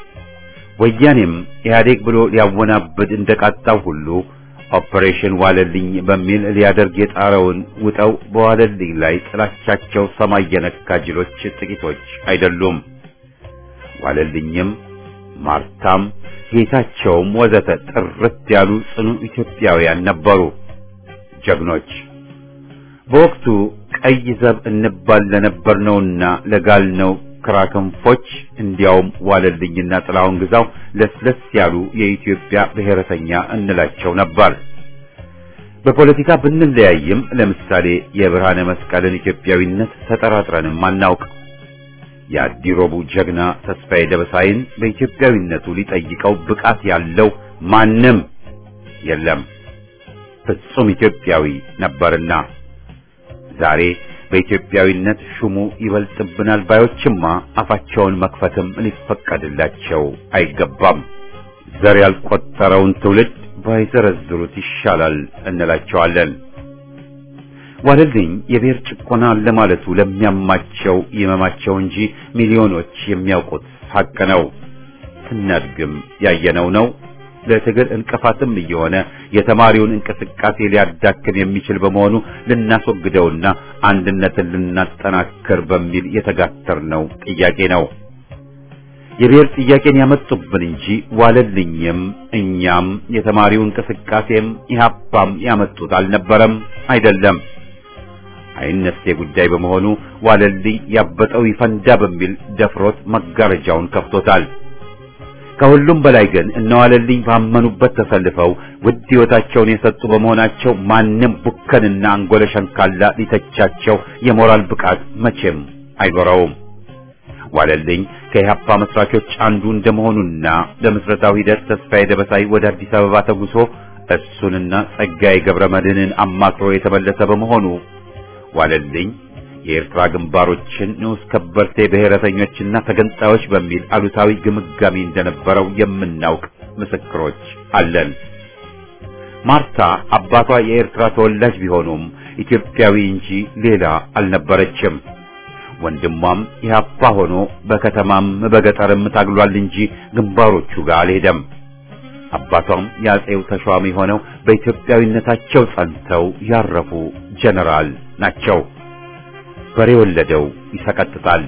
ወያኔም ኢህአዴግ ብሎ ሊያወናብድ እንደቃጣው ሁሉ ኦፕሬሽን ዋለልኝ በሚል ሊያደርግ የጣረውን ውጠው በዋለልኝ ላይ ጥላቻቸው ሰማይ የነካ ጅሎች ጥቂቶች አይደሉም። ዋለልኝም ማርታም ጌታቸውም ወዘተ ጥርት ያሉ ጽኑ ኢትዮጵያውያን ነበሩ፣ ጀግኖች። በወቅቱ ቀይ ዘብ እንባል ለነበርነውና ለጋልነው ክራክንፎች እንዲያውም ዋለልኝና ጥላሁን ግዛው ለስለስ ያሉ የኢትዮጵያ ብሔረተኛ እንላቸው ነበር። በፖለቲካ ብንለያይም ለምሳሌ የብርሃነ መስቀልን ኢትዮጵያዊነት ተጠራጥረንም አናውቅ። የአዲሮቡ ጀግና ተስፋዬ ደበሳይን በኢትዮጵያዊነቱ ሊጠይቀው ብቃት ያለው ማንም የለም። ፍጹም ኢትዮጵያዊ ነበርና ዛሬ በኢትዮጵያዊነት ሹሙ ይበልጥብናል ባዮችማ አፋቸውን መክፈትም ሊፈቀድላቸው አይገባም። ዘር ያልቆጠረውን ትውልድ ባይዘረዝሩት ይሻላል እንላቸዋለን። ዋለልኝ የብሔር ጭቆና ለማለቱ ለሚያማቸው ይመማቸው እንጂ ሚሊዮኖች የሚያውቁት ሐቅ ነው። ስናድግም ያየነው ነው። ለትግል እንቅፋትም እየሆነ የተማሪውን እንቅስቃሴ ሊያዳክም የሚችል በመሆኑ ልናስወግደውና አንድነትን ልናጠናክር በሚል የተጋተርነው ጥያቄ ነው። የብሔር ጥያቄን ያመጡብን እንጂ ዋለልኝም እኛም የተማሪው እንቅስቃሴም ኢህአፓም ያመጡት አልነበረም፣ አይደለም። አይነሴ ጉዳይ በመሆኑ ዋለልኝ ያበጠው ይፈንዳ በሚል ደፍሮት መጋረጃውን ከፍቶታል። ከሁሉም በላይ ግን እነዋለልኝ ባመኑበት ተሰልፈው ውድ ሕይወታቸውን የሰጡ በመሆናቸው ማንም ቡከንና አንጎለ ሸንካላ ሊተቻቸው የሞራል ብቃት መቼም አይኖረውም። ዋለልኝ ከኢህአፓ መስራቾች አንዱ እንደመሆኑና ለምስረታው ሂደት ተስፋዬ ደበሳይ ወደ አዲስ አበባ ተጉሶ እሱንና ጸጋዬ ገብረ መድህንን አማክሮ የተመለሰ በመሆኑ ዋለልኝ የኤርትራ ግንባሮችን ንዑስ ከበርቴ ብሔረተኞችና ተገንጣዮች በሚል አሉታዊ ግምጋሚ እንደነበረው የምናውቅ ምስክሮች አለን። ማርታ አባቷ የኤርትራ ተወላጅ ቢሆኑም ኢትዮጵያዊ እንጂ ሌላ አልነበረችም። ወንድሟም ኢህአፓ ሆኖ በከተማም በገጠርም ታግሏል እንጂ ግንባሮቹ ጋር አልሄደም። አባቷም የአጼው ተሿሚ ሆነው በኢትዮጵያዊነታቸው ጸንተው ያረፉ ጀነራል ናቸው። በሬ ወለደው ይሰቀጥጣል።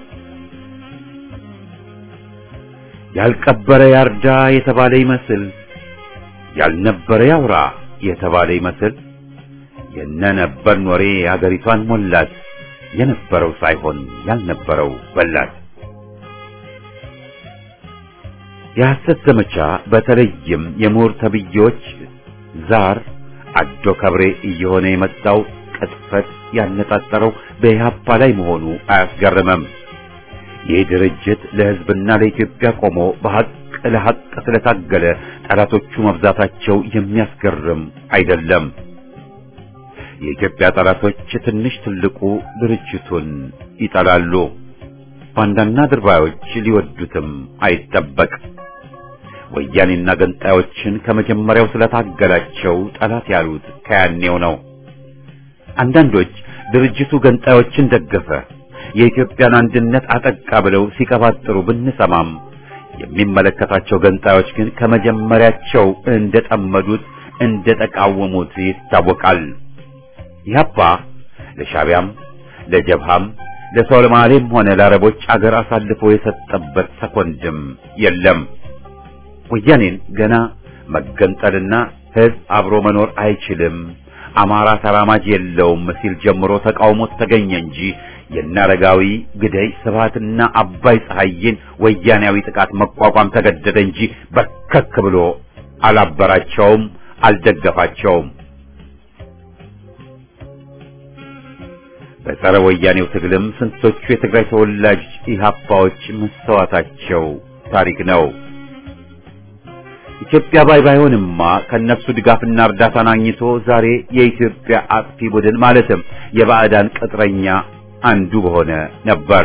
ያልቀበረ ያርዳ የተባለ ይመስል ያልነበረ ያውራ የተባለ ይመስል የነነበርን ወሬ አገሪቷን ሞላት። የነበረው ሳይሆን ያልነበረው በላት። የሐሰት ዘመቻ በተለይም የምሁር ተብዬዎች ዛር አዶ ከብሬ እየሆነ የመጣው ቅጥፈት ያነጣጠረው በኢህአፓ ላይ መሆኑ አያስገርምም። ይህ ድርጅት ለሕዝብና ለኢትዮጵያ ቆሞ በሐቅ ለሐቅ ስለታገለ ጠላቶቹ መብዛታቸው የሚያስገርም አይደለም። የኢትዮጵያ ጠላቶች ትንሽ ትልቁ ድርጅቱን ይጠላሉ። ባንዳና ድርባዮች ሊወዱትም አይጠበቅ። ወያኔና ገንጣዮችን ከመጀመሪያው ስለታገላቸው ጠላት ያሉት ከያኔው ነው። አንዳንዶች ድርጅቱ ገንጣዮችን ደገፈ፣ የኢትዮጵያን አንድነት አጠቃ ብለው ሲቀባጥሩ ብንሰማም የሚመለከታቸው ገንጣዮች ግን ከመጀመሪያቸው እንደጠመዱት እንደተቃወሙት ይታወቃል። ኢህአፓ ለሻቢያም ለጀብሃም ለሶማሌም ሆነ ለአረቦች አገር አሳልፎ የሰጠበት ሰኮንድም የለም። ወያኔን ገና መገንጠልና ህዝብ አብሮ መኖር አይችልም፣ አማራ ተራማጅ የለውም ሲል ጀምሮ ተቃውሞት ተገኘ እንጂ የናረጋዊ ግደይ ስብሃትና አባይ ፀሐይን ወያኔያዊ ጥቃት መቋቋም ተገደደ እንጂ በርከክ ብሎ አላበራቸውም፣ አልደገፋቸውም። በጸረ ወያኔው ትግልም ስንቶቹ የትግራይ ተወላጅ ኢህአፓዎች መስተዋታቸው ታሪክ ነው። ኢትዮጵያ ባይ ባይሆንማ ከነሱ ድጋፍና እርዳታን አግኝቶ ዛሬ የኢትዮጵያ አጥፊ ቡድን ማለትም የባዕዳን ቅጥረኛ አንዱ በሆነ ነበር።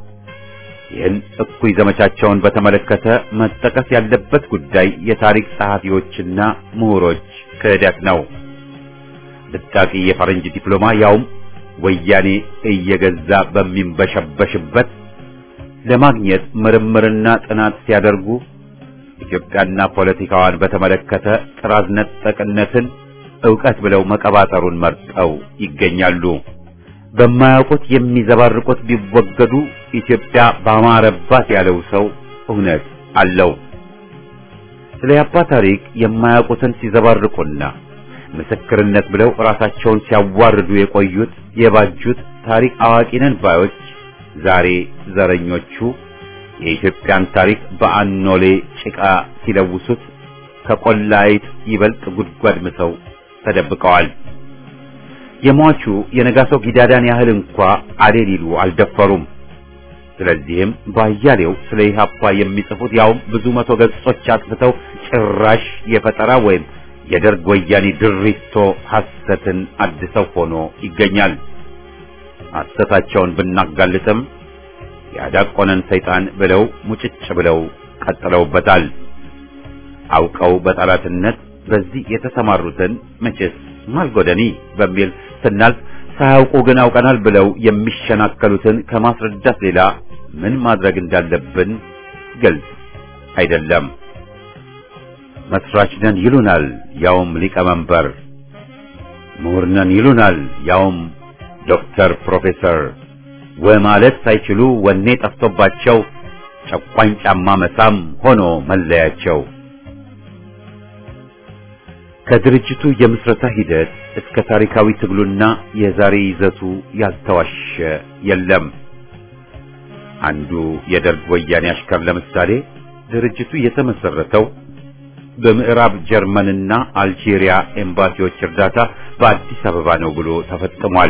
ይህን እኩይ ዘመቻቸውን በተመለከተ መጠቀስ ያለበት ጉዳይ የታሪክ ጸሐፊዎችና ምሁሮች ክህደት ነው። ብታቂ የፈረንጅ ዲፕሎማ ያውም ወያኔ እየገዛ በሚንበሸበሽበት ለማግኘት ምርምርና ጥናት ሲያደርጉ ኢትዮጵያና ፖለቲካዋን በተመለከተ ጥራዝ ነጠቅነትን ዕውቀት ብለው መቀባጠሩን መርጠው ይገኛሉ። በማያውቁት የሚዘባርቁት ቢወገዱ ኢትዮጵያ ባማረባት ያለው ሰው እውነት አለው። ስለ ያባ ታሪክ የማያውቁትን ሲዘባርቁና ምስክርነት ብለው ራሳቸውን ሲያዋርዱ የቆዩት የባጁት ታሪክ አዋቂነን ባዮች ዛሬ ዘረኞቹ የኢትዮጵያን ታሪክ በአኖሌ ጭቃ ሲለውሱት ከቆላይት ይበልጥ ጉድጓድ ምሰው ተደብቀዋል። የሟቹ የነጋሶ ጊዳዳን ያህል እንኳ አሌ ሊሉ አልደፈሩም። ስለዚህም ባያሌው ስለ ኢህአፓ የሚጽፉት ያውም ብዙ መቶ ገጾች አጥፍተው ጭራሽ የፈጠራ ወይም የደርግ ወያኔ ድሪቶ ሐሰትን አድሰው ሆኖ ይገኛል። ሐሰታቸውን ብናጋልጥም ያዳቆነን ሰይጣን ብለው ሙጭጭ ብለው ቀጥለውበታል። አውቀው በጠላትነት በዚህ የተሰማሩትን መቼስ ማልጎደኒ በሚል ስናልፍ ሳያውቁ ግን አውቀናል ብለው የሚሸናከሉትን ከማስረዳት ሌላ ምን ማድረግ እንዳለብን ግልጽ አይደለም። መስራች ነን ይሉናል፣ ያውም ሊቀመንበር። ምሁር ነን ይሉናል፣ ያውም ዶክተር ፕሮፌሰር። ወማለት ሳይችሉ ወኔ ጠፍቶባቸው ጨቋኝ ጫማ መሳም ሆኖ መለያቸው። ከድርጅቱ የምስረታ ሂደት እስከ ታሪካዊ ትግሉና የዛሬ ይዘቱ ያልተዋሸ የለም። አንዱ የደርግ ወያኔ አሽከር ለምሳሌ ድርጅቱ የተመሰረተው በምዕራብ ጀርመንና አልጄሪያ ኤምባሲዎች እርዳታ በአዲስ አበባ ነው ብሎ ተፈጽሟል።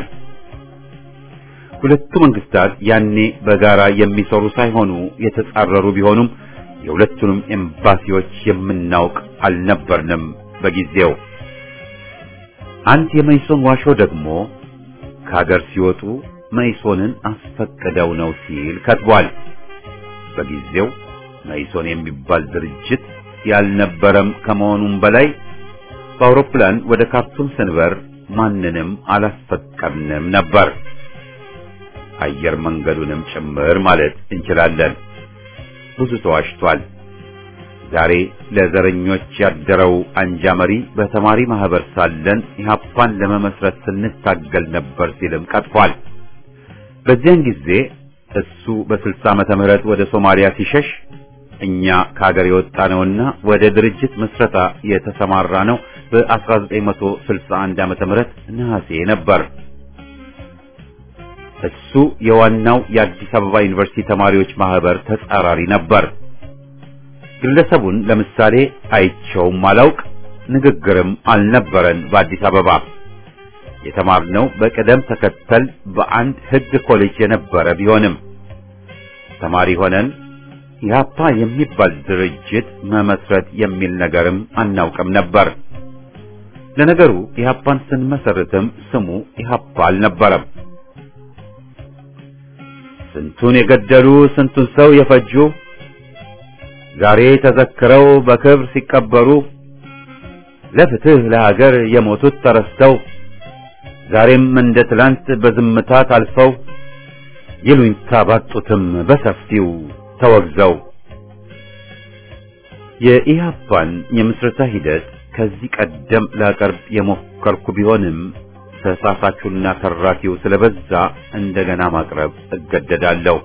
ሁለቱ መንግስታት ያኔ በጋራ የሚሰሩ ሳይሆኑ የተጻረሩ ቢሆኑም የሁለቱንም ኤምባሲዎች የምናውቅ አልነበርንም በጊዜው። አንድ የመይሶን ዋሾ ደግሞ ከሀገር ሲወጡ መይሶንን አስፈቅደው ነው ሲል ከትቧል። በጊዜው መይሶን የሚባል ድርጅት ያልነበረም ከመሆኑም በላይ በአውሮፕላን ወደ ካርቱም ስንበር ማንንም አላስፈቀድንም ነበር። አየር መንገዱንም ጭምር ማለት እንችላለን። ብዙ ተዋሽቷል። ዛሬ ለዘረኞች ያደረው አንጃ መሪ በተማሪ ማህበር ሳለን ኢህአፓን ለመመስረት ስንታገል ነበር ሲልም ቀጥፏል። በዚያን ጊዜ እሱ በስልሳ ዓመተ ምህረት ወደ ሶማሊያ ሲሸሽ እኛ ከሀገር የወጣ ነውና ወደ ድርጅት ምስረታ የተሰማራ ነው በ1961 ዓመተ ምህረት ነሐሴ ነበር። እሱ የዋናው የአዲስ አበባ ዩኒቨርሲቲ ተማሪዎች ማህበር ተጻራሪ ነበር። ግለሰቡን ለምሳሌ አይቸውም አላውቅ፣ ንግግርም አልነበረን። በአዲስ አበባ የተማርነው በቅደም ተከተል በአንድ ሕግ ኮሌጅ የነበረ ቢሆንም ተማሪ ሆነን ኢህአፓ የሚባል ድርጅት መመስረት የሚል ነገርም አናውቅም ነበር። ለነገሩ ኢህአፓን ስንመሰርትም ስሙ ኢህአፓ አልነበረም። ስንቱን የገደሉ ስንቱን ሰው የፈጁ ዛሬ ተዘክረው በክብር ሲቀበሩ ለፍትህ ለሀገር የሞቱት ተረስተው ዛሬም እንደ ትላንት በዝምታ ታልፈው ይሉኝታ ባጡትም በሰፊው ተወግዘው የኢህአፓን የምስረታ ሂደት ከዚህ ቀደም ላቀርብ የሞከርኩ ቢሆንም ተሳሳቹና ተራኪው ስለበዛ እንደገና ማቅረብ እገደዳለሁ።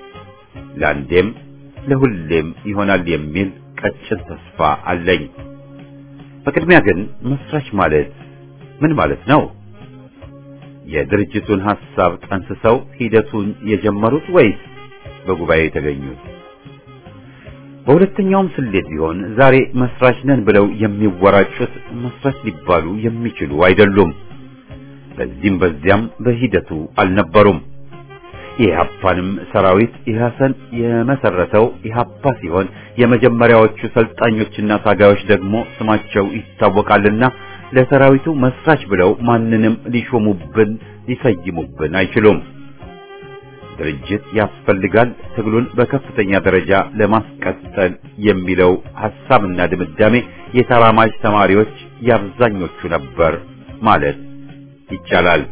ለአንዴም ለሁሌም ይሆናል የሚል ቀጭን ተስፋ አለኝ። በቅድሚያ ግን መስራች ማለት ምን ማለት ነው? የድርጅቱን ሐሳብ ጠንስሰው ሂደቱን የጀመሩት ወይስ በጉባኤ የተገኙት? በሁለተኛውም ስሌት ቢሆን ዛሬ መስራች ነን ብለው የሚወራጩት መስራች ሊባሉ የሚችሉ አይደሉም። በዚህም በዚያም በሂደቱ አልነበሩም። የኢህአፓንም ሰራዊት ኢህአሰን የመሰረተው ኢህአፓ ሲሆን የመጀመሪያዎቹ ሰልጣኞችና ታጋዮች ደግሞ ስማቸው ይታወቃልና ለሰራዊቱ መስራች ብለው ማንንም ሊሾሙብን ሊሰይሙብን አይችሉም። ድርጅት ያስፈልጋል ትግሉን በከፍተኛ ደረጃ ለማስቀጠል የሚለው ሐሳብና ድምዳሜ የተራማጅ ተማሪዎች የአብዛኞቹ ነበር ማለት ይቻላል።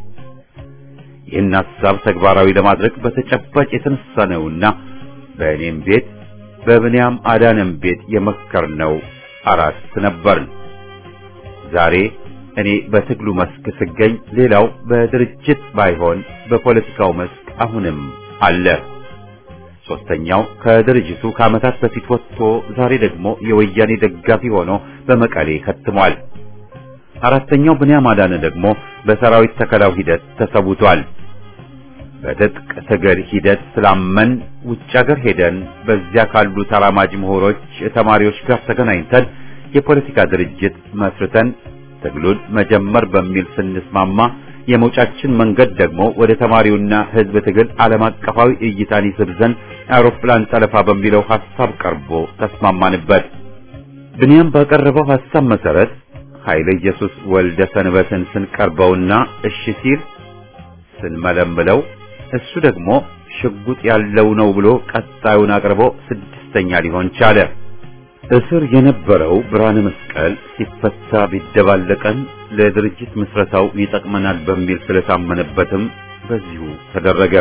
ይህን ሐሳብ ተግባራዊ ለማድረግ በተጨባጭ የተነሳ ነውና በእኔም ቤት በብንያም አዳነም ቤት የመከርነው አራት ነበርን። ዛሬ እኔ በትግሉ መስክ ስገኝ፣ ሌላው በድርጅት ባይሆን በፖለቲካው መስክ አሁንም አለ። ሶስተኛው ከድርጅቱ ከዓመታት በፊት ወጥቶ ዛሬ ደግሞ የወያኔ ደጋፊ ሆኖ በመቀሌ ከትሟል። አራተኛው ብንያም አዳነ ደግሞ በሰራዊት ተከላው ሂደት ተሰውቷል። በትጥቅ ትግል ሂደት ስላመን ውጭ ሀገር ሄደን በዚያ ካሉ ተራማጅ ምሁሮች፣ ተማሪዎች ጋር ተገናኝተን የፖለቲካ ድርጅት መስርተን ትግሉን መጀመር በሚል ስንስማማ የመውጫችን መንገድ ደግሞ ወደ ተማሪውና ሕዝብ ትግል ዓለም አቀፋዊ እይታን ይስብ ዘንድ አውሮፕላን ጠለፋ በሚለው ሐሳብ ቀርቦ ተስማማንበት። ብንያም ባቀረበው ሐሳብ መሰረት ኃይለ ኢየሱስ ወልደ ሰንበትን ስንቀርበውና እሺ ሲል ስንመለምለው እሱ ደግሞ ሽጉጥ ያለው ነው ብሎ ቀጣዩን አቅርቦ ስድስተኛ ሊሆን ቻለ። እስር የነበረው ብርሃነ መስቀል ሲፈታ ቢደባለቀን ለድርጅት ምስረታው ይጠቅመናል በሚል ስለታመነበትም በዚሁ ተደረገ።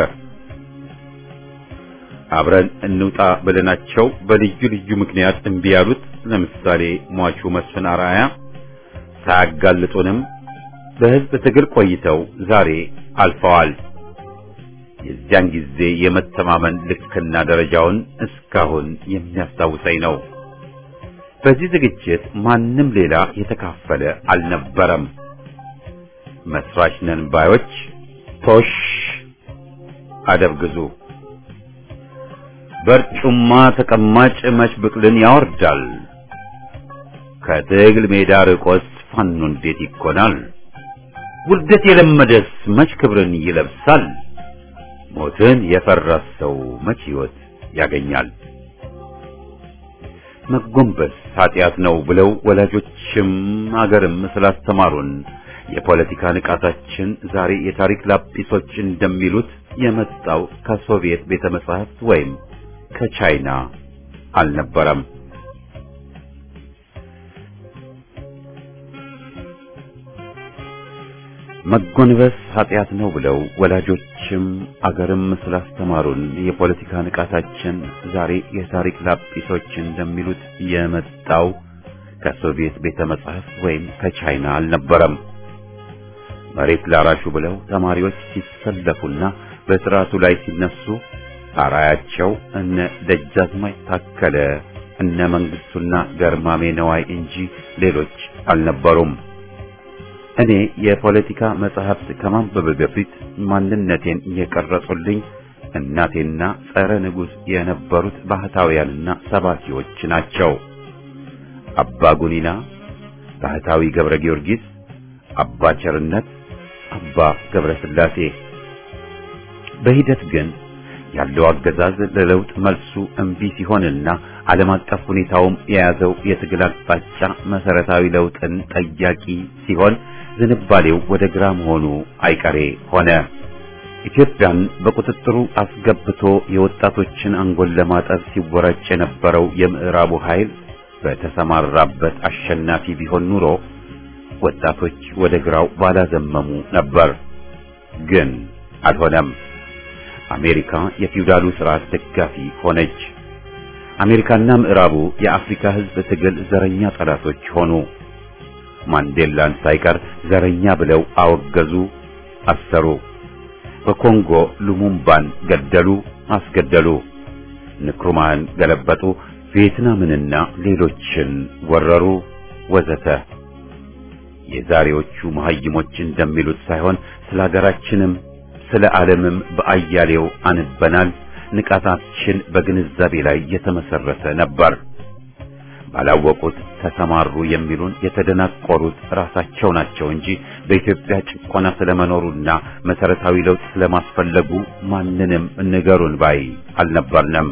አብረን እንውጣ ብለናቸው በልዩ ልዩ ምክንያት እምቢ ያሉት ለምሳሌ ሟቹ መስፍን አርአያ ሳያጋልጡንም በሕዝብ ትግል ቆይተው ዛሬ አልፈዋል። የዚያን ጊዜ የመተማመን ልክና ደረጃውን እስካሁን የሚያስታውሰኝ ነው። በዚህ ዝግጅት ማንም ሌላ የተካፈለ አልነበረም። መስራች ነን ባዮች ቶሽ አደብ ግዙ። በርጩማ ተቀማጭ መች ብቅልን ያወርዳል። ከትግል ሜዳ ርቆስ ፋኖ እንዴት ይኮናል? ውርደት የለመደስ መች ክብርን ይለብሳል? ሞትን የፈራ ሰው መች ሕይወት ያገኛል? መጎንበስ ኃጢአት ነው ብለው ወላጆችም አገርም ስላስተማሩን የፖለቲካ ንቃታችን ዛሬ የታሪክ ላጲሶች እንደሚሉት የመጣው ከሶቪየት ቤተ መጻሕፍት ወይም ከቻይና አልነበረም። መጎንበስ ኃጢአት ነው ብለው ወላጆችም አገርም ስላስተማሩን የፖለቲካ ንቃታችን ዛሬ የታሪክ ላጲሶች እንደሚሉት የመጣው ከሶቪየት ቤተ መጻሕፍት ወይም ከቻይና አልነበረም። መሬት ላራሹ ብለው ተማሪዎች ሲሰለፉና በስርዓቱ ላይ ሲነሱ አራያቸው እነ ደጃዝማች ታከለ እነ መንግስቱና ገርማሜ ነዋይ እንጂ ሌሎች አልነበሩም። እኔ የፖለቲካ መጽሐፍት ከማንበብ በፊት ማንነቴን የቀረጹልኝ እናቴና ጸረ ንጉሥ የነበሩት ባህታውያንና ሰባኪዎች ናቸው። አባ ጉኒና፣ ባህታዊ ገብረ ጊዮርጊስ፣ አባ ቸርነት፣ አባ ገብረ ሥላሴ። በሂደት ግን ያለው አገዛዝ ለለውጥ መልሱ እምቢ ሲሆንና ዓለም አቀፍ ሁኔታውም የያዘው የትግል አቅጣጫ መሰረታዊ ለውጥን ጠያቂ ሲሆን ዝንባሌው ወደ ግራ መሆኑ አይቀሬ ሆነ። ኢትዮጵያን በቁጥጥሩ አስገብቶ የወጣቶችን አንጎል ለማጠብ ሲወራጭ የነበረው የምዕራቡ ኃይል በተሰማራበት አሸናፊ ቢሆን ኑሮ ወጣቶች ወደ ግራው ባላዘመሙ ነበር። ግን አልሆነም። አሜሪካ የፊውዳሉ ስርዓት ደጋፊ ሆነች። አሜሪካና ምዕራቡ የአፍሪካ ሕዝብ ትግል ዘረኛ ጠላቶች ሆኑ። ማንዴላን ሳይቀር ዘረኛ ብለው አወገዙ፣ አሰሩ። በኮንጎ ሉሙምባን ገደሉ፣ አስገደሉ። ንክሩማህን ገለበጡ፣ ቪየትናምንና ሌሎችን ወረሩ፣ ወዘተ። የዛሬዎቹ መሐይሞች እንደሚሉት ሳይሆን ስለ ሀገራችንም ስለ ዓለምም በአያሌው አንበናል። ንቃታችን በግንዛቤ ላይ የተመሰረተ ነበር። ባላወቁት ተሰማሩ የሚሉን የተደናቆሩት ራሳቸው ናቸው እንጂ በኢትዮጵያ ጭቆና ስለመኖሩና መሰረታዊ ለውጥ ስለማስፈለጉ ማንንም ንገሩን ባይ አልነበርንም።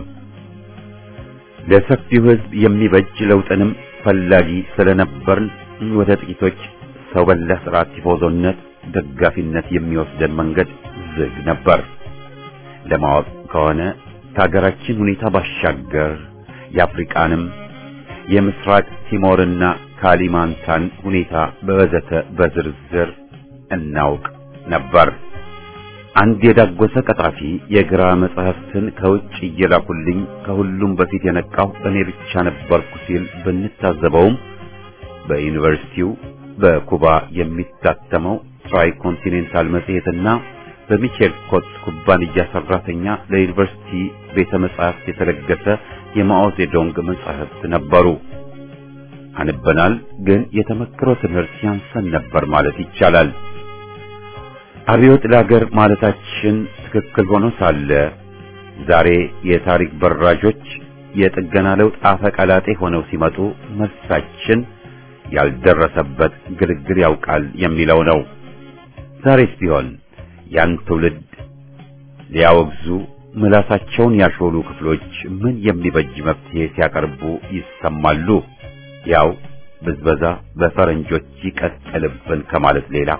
ለሰፊው ሕዝብ የሚበጅ ለውጥንም ፈላጊ ስለነበርን ወደ ጥቂቶች ሰው በላ ስርዓት ቲፎዞነት ደጋፊነት የሚወስደን መንገድ ዝግ ነበር። ለማወቅ ከሆነ ከሀገራችን ሁኔታ ባሻገር የአፍሪቃንም የምስራቅ ቲሞርና ካሊማንታን ሁኔታ በወዘተ በዝርዝር እናውቅ ነበር። አንድ የዳጎሰ ቀጣፊ የግራ መጽሐፍትን ከውጭ እየላኩልኝ ከሁሉም በፊት የነቃው እኔ ብቻ ነበርኩ ሲል ብንታዘበውም በዩኒቨርሲቲው በኩባ የሚታተመው ትራይ ኮንቲኔንታል መጽሔትና በሚቼል ኮትስ ኩባንያ ሰራተኛ ለዩኒቨርሲቲ ቤተ መጻሕፍት የተለገሰ የማኦ ዜዶንግ መጻሕፍት ነበሩ። አንበናል፣ ግን የተመክሮ ትምህርት ያንሰን ነበር ማለት ይቻላል። አብዮት ለአገር ማለታችን ትክክል ሆኖ ሳለ ዛሬ የታሪክ በራዦች የጥገና ለውጥ አፈቀላጤ ሆነው ሲመጡ መልሳችን ያልደረሰበት ግልግል ያውቃል የሚለው ነው። ዛሬስ ቢሆን ያን ትውልድ ሊያወግዙ ምላሳቸውን ያሾሉ ክፍሎች ምን የሚበጅ መፍትሄ ሲያቀርቡ ይሰማሉ? ያው ብዝበዛ በፈረንጆች ይቀጥልብን ከማለት ሌላ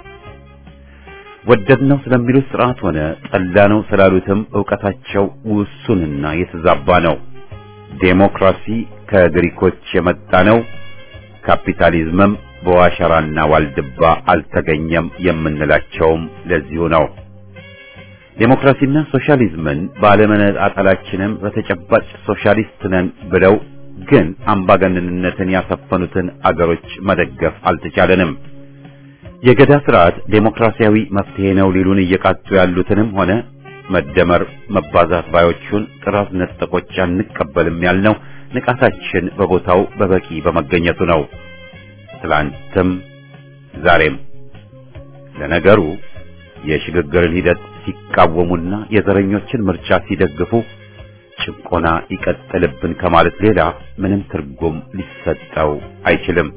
ወደድነው ስለሚሉት ስርዓት ሆነ ጠላነው ስላሉትም ዕውቀታቸው ውሱንና የተዛባ ነው። ዴሞክራሲ ከግሪኮች የመጣ ነው፣ ካፒታሊዝምም በዋሸራና ዋልድባ አልተገኘም የምንላቸውም ለዚሁ ነው። ዴሞክራሲና ሶሻሊዝምን ባለመነጣጠላችንም በተጨባጭ ሶሻሊስት ነን ብለው ግን አምባገነንነትን ያሰፈኑትን አገሮች መደገፍ አልተቻለንም። የገዳ ስርዓት ዴሞክራሲያዊ መፍትሄ ነው ሊሉን እየቃጡ ያሉትንም ሆነ መደመር መባዛት ባዮቹን ጥራዝ ነጠቆች አንቀበልም ያልነው ንቃታችን በቦታው በበቂ በመገኘቱ ነው። ትላንትም ዛሬም። ለነገሩ የሽግግርን ሂደት ሲቃወሙና የዘረኞችን ምርጫ ሲደግፉ ጭቆና ይቀጥልብን ከማለት ሌላ ምንም ትርጉም ሊሰጠው አይችልም።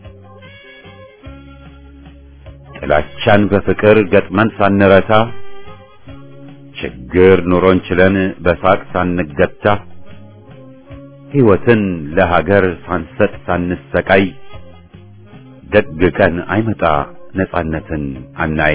ጥላቻን በፍቅር ገጥመን ሳንረታ ችግር ኑሮን ችለን በሳቅ ሳንገታ ሕይወትን ለሀገር ሳንሰጥ ሳንሰቃይ ደግ ቀን አይመጣ ነጻነትን አናይ።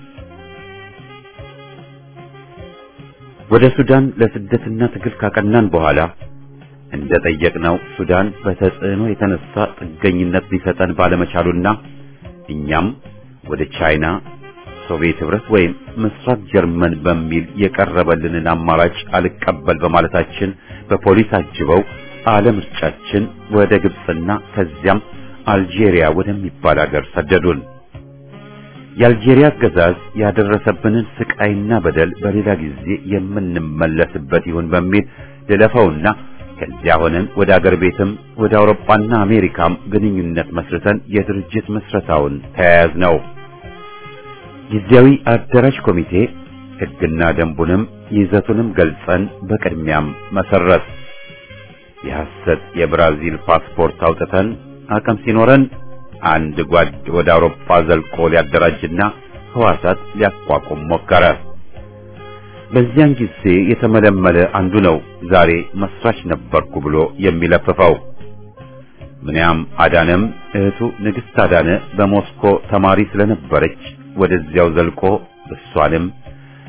ወደ ሱዳን ለስደትና ትግል ካቀናን በኋላ እንደ ጠየቅነው ሱዳን በተጽዕኖ የተነሳ ጥገኝነት ሊሰጠን ባለመቻሉና እኛም ወደ ቻይና፣ ሶቪየት ህብረት ወይም ምስራቅ ጀርመን በሚል የቀረበልንን አማራጭ አልቀበል በማለታችን በፖሊስ አጅበው አለምርጫችን ወደ ግብፅና ከዚያም አልጄሪያ ወደሚባል አገር ሰደዱን። የአልጄሪያ አገዛዝ ያደረሰብንን ስቃይና በደል በሌላ ጊዜ የምንመለስበት ይሁን በሚል ልለፈውና ከዚያ ሆነን ወደ አገር ቤትም ወደ አውሮፓና አሜሪካም ግንኙነት መስርተን የድርጅት መስረታውን ተያያዝ ነው። ጊዜያዊ አደራጅ ኮሚቴ ሕግና ደንቡንም ይዘቱንም ገልጸን በቅድሚያም መሰረት የሐሰት የብራዚል ፓስፖርት አውጥተን አቅም ሲኖረን አንድ ጓድ ወደ አውሮፓ ዘልቆ ሊያደራጅና ህዋሳት ሊያቋቁም ሞከረ። በዚያን ጊዜ የተመለመለ አንዱ ነው ዛሬ መስራች ነበርኩ ብሎ የሚለፍፈው። ምንያም አዳነም እህቱ ንግሥት አዳነ በሞስኮ ተማሪ ስለነበረች ወደዚያው ዘልቆ እሷንም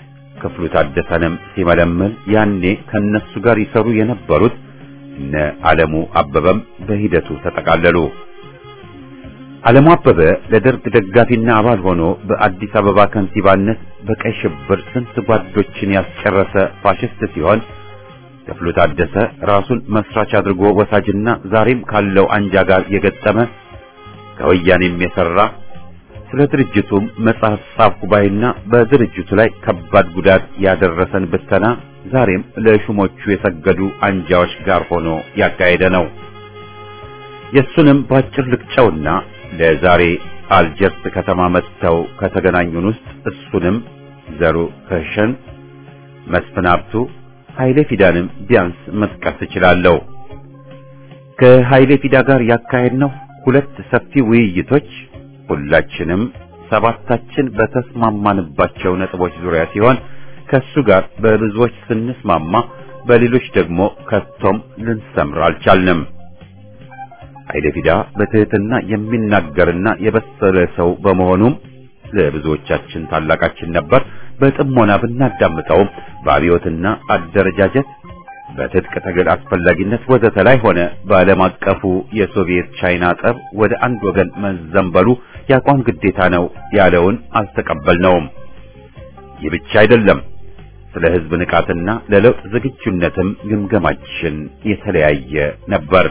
ክፍሉ ታደሰንም ሲመለምል ያኔ ከነሱ ጋር ይሰሩ የነበሩት እነ ዓለሙ አበበም በሂደቱ ተጠቃለሉ። ዓለሙ አበበ ለደርግ ደጋፊና አባል ሆኖ በአዲስ አበባ ከንቲባነት በቀይ ሽብር ስንት ጓዶችን ያስጨረሰ ፋሽስት ሲሆን ክፍሉ ታደሰ ራሱን መስራች አድርጎ ወሳጅና ዛሬም ካለው አንጃ ጋር የገጠመ ከወያኔም የሰራ ስለ ድርጅቱም መጽሐፍ ጻፍኩ ባይና በድርጅቱ ላይ ከባድ ጉዳት ያደረሰን ብተና ዛሬም ለሹሞቹ የሰገዱ አንጃዎች ጋር ሆኖ ያካሄደ ነው። የሱንም ባጭር ልቅጨውና ለዛሬ አልጀርስ ከተማ መጥተው ከተገናኙን ውስጥ እሱንም ዘሩ ከሸን፣ መስፍን ሀብቱ፣ ኃይሌ ፊዳንም ቢያንስ መጥቀስ እችላለሁ። ከኃይሌ ፊዳ ጋር ያካሄድነው ሁለት ሰፊ ውይይቶች ሁላችንም ሰባታችን በተስማማንባቸው ነጥቦች ዙሪያ ሲሆን ከሱ ጋር በብዙዎች ስንስማማ በሌሎች ደግሞ ከቶም ልንሰምር አልቻልንም። ኃይለ ፊዳ በትህትና የሚናገርና የበሰለ ሰው በመሆኑም ለብዙዎቻችን ታላቃችን ነበር። በጥሞና ብናዳምጠውም በአብዮትና አደረጃጀት በትጥቅ ትግል አስፈላጊነት ወዘተ ላይ ሆነ በዓለም አቀፉ የሶቪየት ቻይና ጠብ ወደ አንድ ወገን መዘንበሉ የአቋም ግዴታ ነው ያለውን አልተቀበልነውም። ይህ ብቻ አይደለም። ስለ ሕዝብ ንቃትና ለለውጥ ዝግጁነትም ግምገማችን የተለያየ ነበር።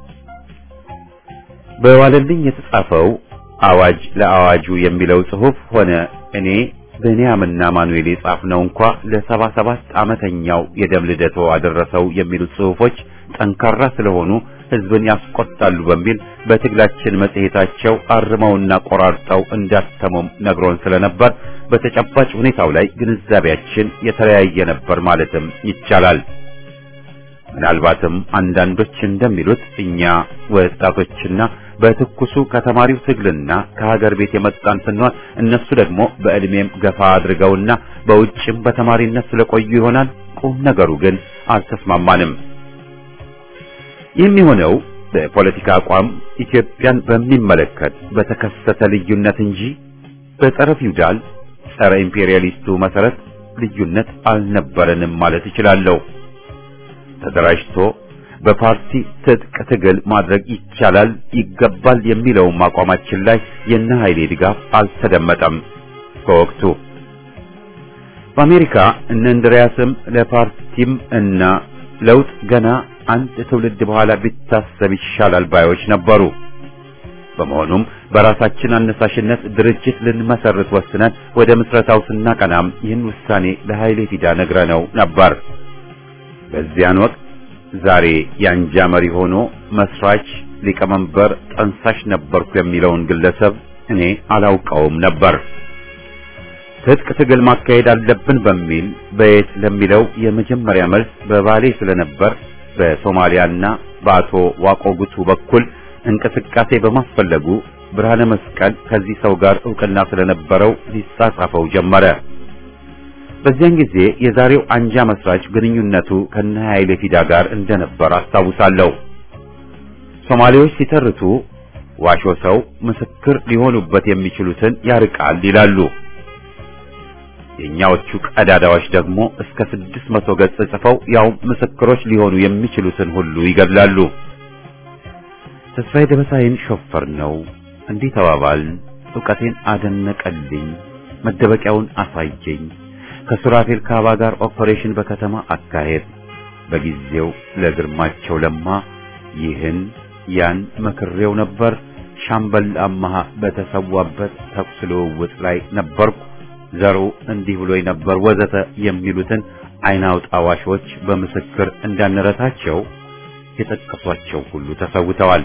በዋለልኝ የተጻፈው አዋጅ ለአዋጁ የሚለው ጽሑፍ ሆነ እኔ ብንያምና ማኑኤል የጻፍነው እንኳ ለሰባ ሰባት ዓመተኛው የደም ልደቶ አደረሰው የሚሉት ጽሑፎች ጠንካራ ስለሆኑ ሕዝብን ያስቆጣሉ በሚል በትግላችን መጽሔታቸው አርመውና ቆራርጠው እንዳተሙም ነግሮን ስለነበር በተጨባጭ ሁኔታው ላይ ግንዛቤያችን የተለያየ ነበር ማለትም ይቻላል። ምናልባትም አንዳንዶች እንደሚሉት እኛ ወጣቶችና በትኩሱ ከተማሪው ትግልና ከሀገር ቤት የመጣን ስንሆን እነሱ ደግሞ በዕድሜም ገፋ አድርገውና በውጭም በተማሪነት ስለቆዩ ይሆናል። ቁም ነገሩ ግን አልተስማማንም። የሚሆነው በፖለቲካ አቋም ኢትዮጵያን በሚመለከት በተከሰተ ልዩነት እንጂ በጸረ ፊውዳል ጸረ ኢምፔሪያሊስቱ መሰረት ልዩነት አልነበረንም ማለት እችላለሁ። ተደራጅቶ በፓርቲ ትጥቅ ትግል ማድረግ ይቻላል ይገባል የሚለውም አቋማችን ላይ የነ ኃይሌ ድጋፍ አልተደመጠም። በወቅቱ በአሜሪካ እነ እንድሪያስም ለፓርቲም እና ለውጥ ገና አንድ ትውልድ በኋላ ቢታሰብ ይሻላል ባዮች ነበሩ። በመሆኑም በራሳችን አነሳሽነት ድርጅት ልንመሰርት ወስነን ወደ ምስረታው ስናቀናም ይህን ውሳኔ ለኃይሌ ፊዳ ነግረነው ነበር። በዚያን ወቅት ዛሬ የአንጃ መሪ ሆኖ መስራች፣ ሊቀመንበር፣ ጠንሳሽ ነበርኩ የሚለውን ግለሰብ እኔ አላውቀውም ነበር። ትጥቅ ትግል ማካሄድ አለብን በሚል በየት ለሚለው የመጀመሪያ መልስ በባሌ ስለነበር በሶማሊያና በአቶ ዋቆ ጉቱ በኩል እንቅስቃሴ በማስፈለጉ ብርሃነ መስቀል ከዚህ ሰው ጋር ዕውቅና ስለነበረው ሊጻጻፈው ጀመረ። በዚያን ጊዜ የዛሬው አንጃ መስራች ግንኙነቱ ከነ ኃይሌ ፊዳ ጋር እንደነበር አስታውሳለሁ። ሶማሌዎች ሲተርቱ ዋሾ ሰው ምስክር ሊሆኑበት የሚችሉትን ያርቃል ይላሉ። የኛዎቹ ቀዳዳዎች ደግሞ እስከ ስድስት መቶ ገጽ ጽፈው ያው ምስክሮች ሊሆኑ የሚችሉትን ሁሉ ይገድላሉ። ተስፋዬ ደበሳይን ሾፈር ነው እንዲህ ተባባልን። ዕውቀቴን አደነቀልኝ፣ መደበቂያውን አሳየኝ። ከሱራፌል ካባ ጋር ኦፐሬሽን በከተማ አካሄድ በጊዜው ለግርማቸው ለማ ይህን ያን መክሬው ነበር። ሻምበል አማሃ በተሰዋበት ተኩስ ልውውጥ ላይ ነበርኩ። ዘሩ እንዲህ ብሎኝ ነበር ወዘተ የሚሉትን አይን አውጣ ዋሾች በምስክር እንዳንረታቸው የጠቀሷቸው ሁሉ ተሰውተዋል።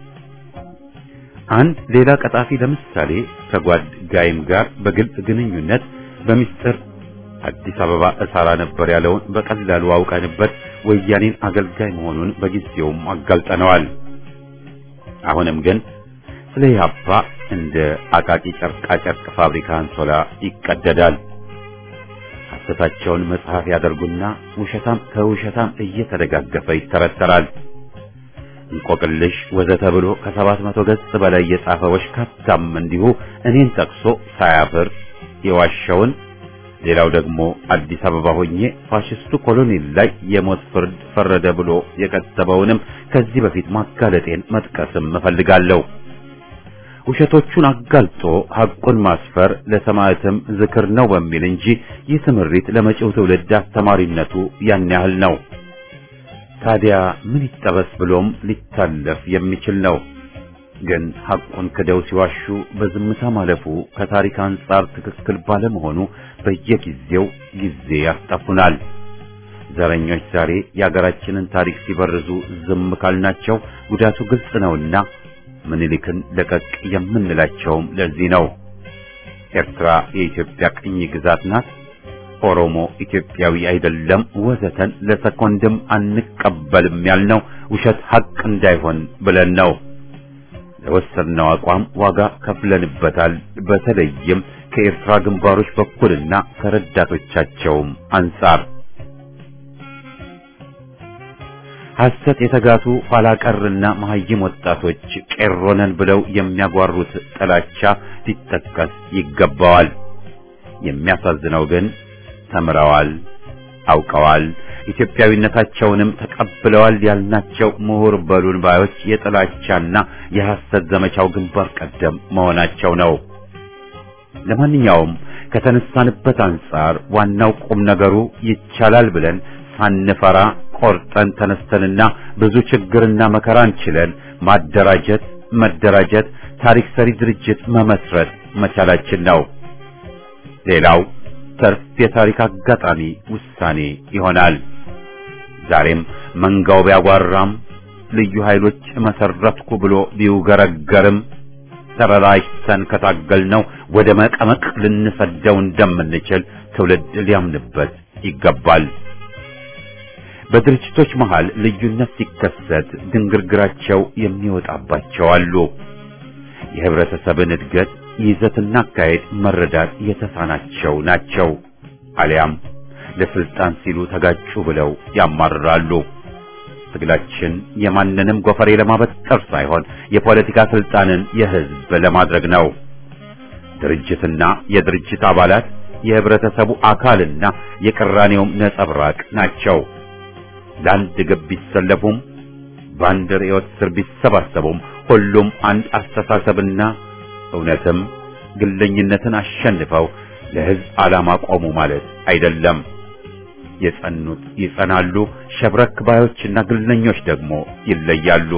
አንድ ሌላ ቀጣፊ ለምሳሌ ከጓድ ጋይም ጋር በግልጽ ግንኙነት በሚስጥር አዲስ አበባ እሰራ ነበር ያለውን በቀላሉ አውቀንበት ወያኔን አገልጋይ መሆኑን በጊዜውም አጋልጠነዋል። አሁንም ግን ስለ ኢህአፓ እንደ አቃቂ ጨርቃ ጨርቅ ፋብሪካ አንሶላ ይቀደዳል። ሐሰታቸውን መጽሐፍ ያደርጉና ውሸታም ከውሸታም እየተደጋገፈ ይተረተራል። እንቆቅልሽ ወዘተ ብሎ ከሰባት መቶ ገጽ በላይ የጻፈ ወሽካታም እንዲሁ እኔን ጠቅሶ ሳያፍር የዋሸውን ሌላው ደግሞ አዲስ አበባ ሆኜ ፋሽስቱ ኮሎኔል ላይ የሞት ፍርድ ፈረደ ብሎ የከተበውንም ከዚህ በፊት ማጋለጤን መጥቀስም እፈልጋለሁ። ውሸቶቹን አጋልጦ ሐቁን ማስፈር ለሰማዕትም ዝክር ነው በሚል እንጂ ይህ ትምህርት ለመጪው ትውልድ አስተማሪነቱ ያን ያህል ነው። ታዲያ ምን ይጠበስ ብሎም ሊታለፍ የሚችል ነው። ግን ሐቁን ክደው ሲዋሹ በዝምታ ማለፉ ከታሪክ አንጻር ትክክል ባለመሆኑ በየጊዜው ጊዜ ያስጠፉናል። ዘረኞች ዛሬ የአገራችንን ታሪክ ሲበርዙ ዝም ካልናቸው ጉዳቱ ግልጽ ነውና ምኒልክን ለቀቅ የምንላቸውም ለዚህ ነው። ኤርትራ የኢትዮጵያ ቅኝ ግዛት ናት፣ ኦሮሞ ኢትዮጵያዊ አይደለም፣ ወዘተን ለሰኮንድም አንቀበልም ያልነው ውሸት ሐቅ እንዳይሆን ብለን ነው። ለወሰድነው አቋም ዋጋ ከፍለንበታል። በተለይም ከኤርትራ ግንባሮች በኩልና ከረዳቶቻቸውም አንጻር ሐሰት የተጋቱ ኋላ ቀርና መሐይም ወጣቶች ቄሮነን ብለው የሚያጓሩት ጥላቻ ሊጠቀስ ይገባዋል። የሚያሳዝነው ግን ተምረዋል፣ አውቀዋል፣ ኢትዮጵያዊነታቸውንም ተቀብለዋል ያልናቸው ምሁር በሉን ባዮች የጥላቻና የሐሰት ዘመቻው ግንባር ቀደም መሆናቸው ነው። ለማንኛውም ከተነሳንበት አንጻር ዋናው ቁም ነገሩ ይቻላል ብለን ሳንፈራ ቆርጠን ተነስተንና ብዙ ችግርና መከራን ችለን ማደራጀት፣ መደራጀት፣ ታሪክ ሰሪ ድርጅት መመስረት መቻላችን ነው። ሌላው ተርፍ የታሪክ አጋጣሚ ውሳኔ ይሆናል። ዛሬም መንጋው ቢያጓራም ልዩ ኃይሎች መሰረትኩ ብሎ ቢውገረገርም ተበላሽተን ከታገልነው ወደ መቀመቅ ልንሰደው እንደምንችል ትውልድ ሊያምንበት ይገባል። በድርጅቶች መሃል ልዩነት ሲከሰት ድንግርግራቸው የሚወጣባቸው አሉ። የህብረተሰብን እድገት ይዘትና አካሄድ መረዳት የተሳናቸው ናቸው። አሊያም ለስልጣን ሲሉ ተጋጩ ብለው ያማርራሉ። ትግላችን የማንንም ጎፈሬ ለማበጠር ሳይሆን የፖለቲካ ስልጣንን የህዝብ ለማድረግ ነው። ድርጅትና የድርጅት አባላት የህብረተሰቡ አካልና የቅራኔውም ነጸብራቅ ናቸው። ለአንድ ግብ ቢሰለፉም በአንድ ርዕዮት ስር ቢሰባሰቡም ሁሉም አንድ አስተሳሰብና እውነትም ግለኝነትን አሸንፈው ለህዝብ ዓላማ ቆሙ ማለት አይደለም። የጸኑት ይጸናሉ፣ ሸብረክ ባዮችና ግለኞች ደግሞ ይለያሉ።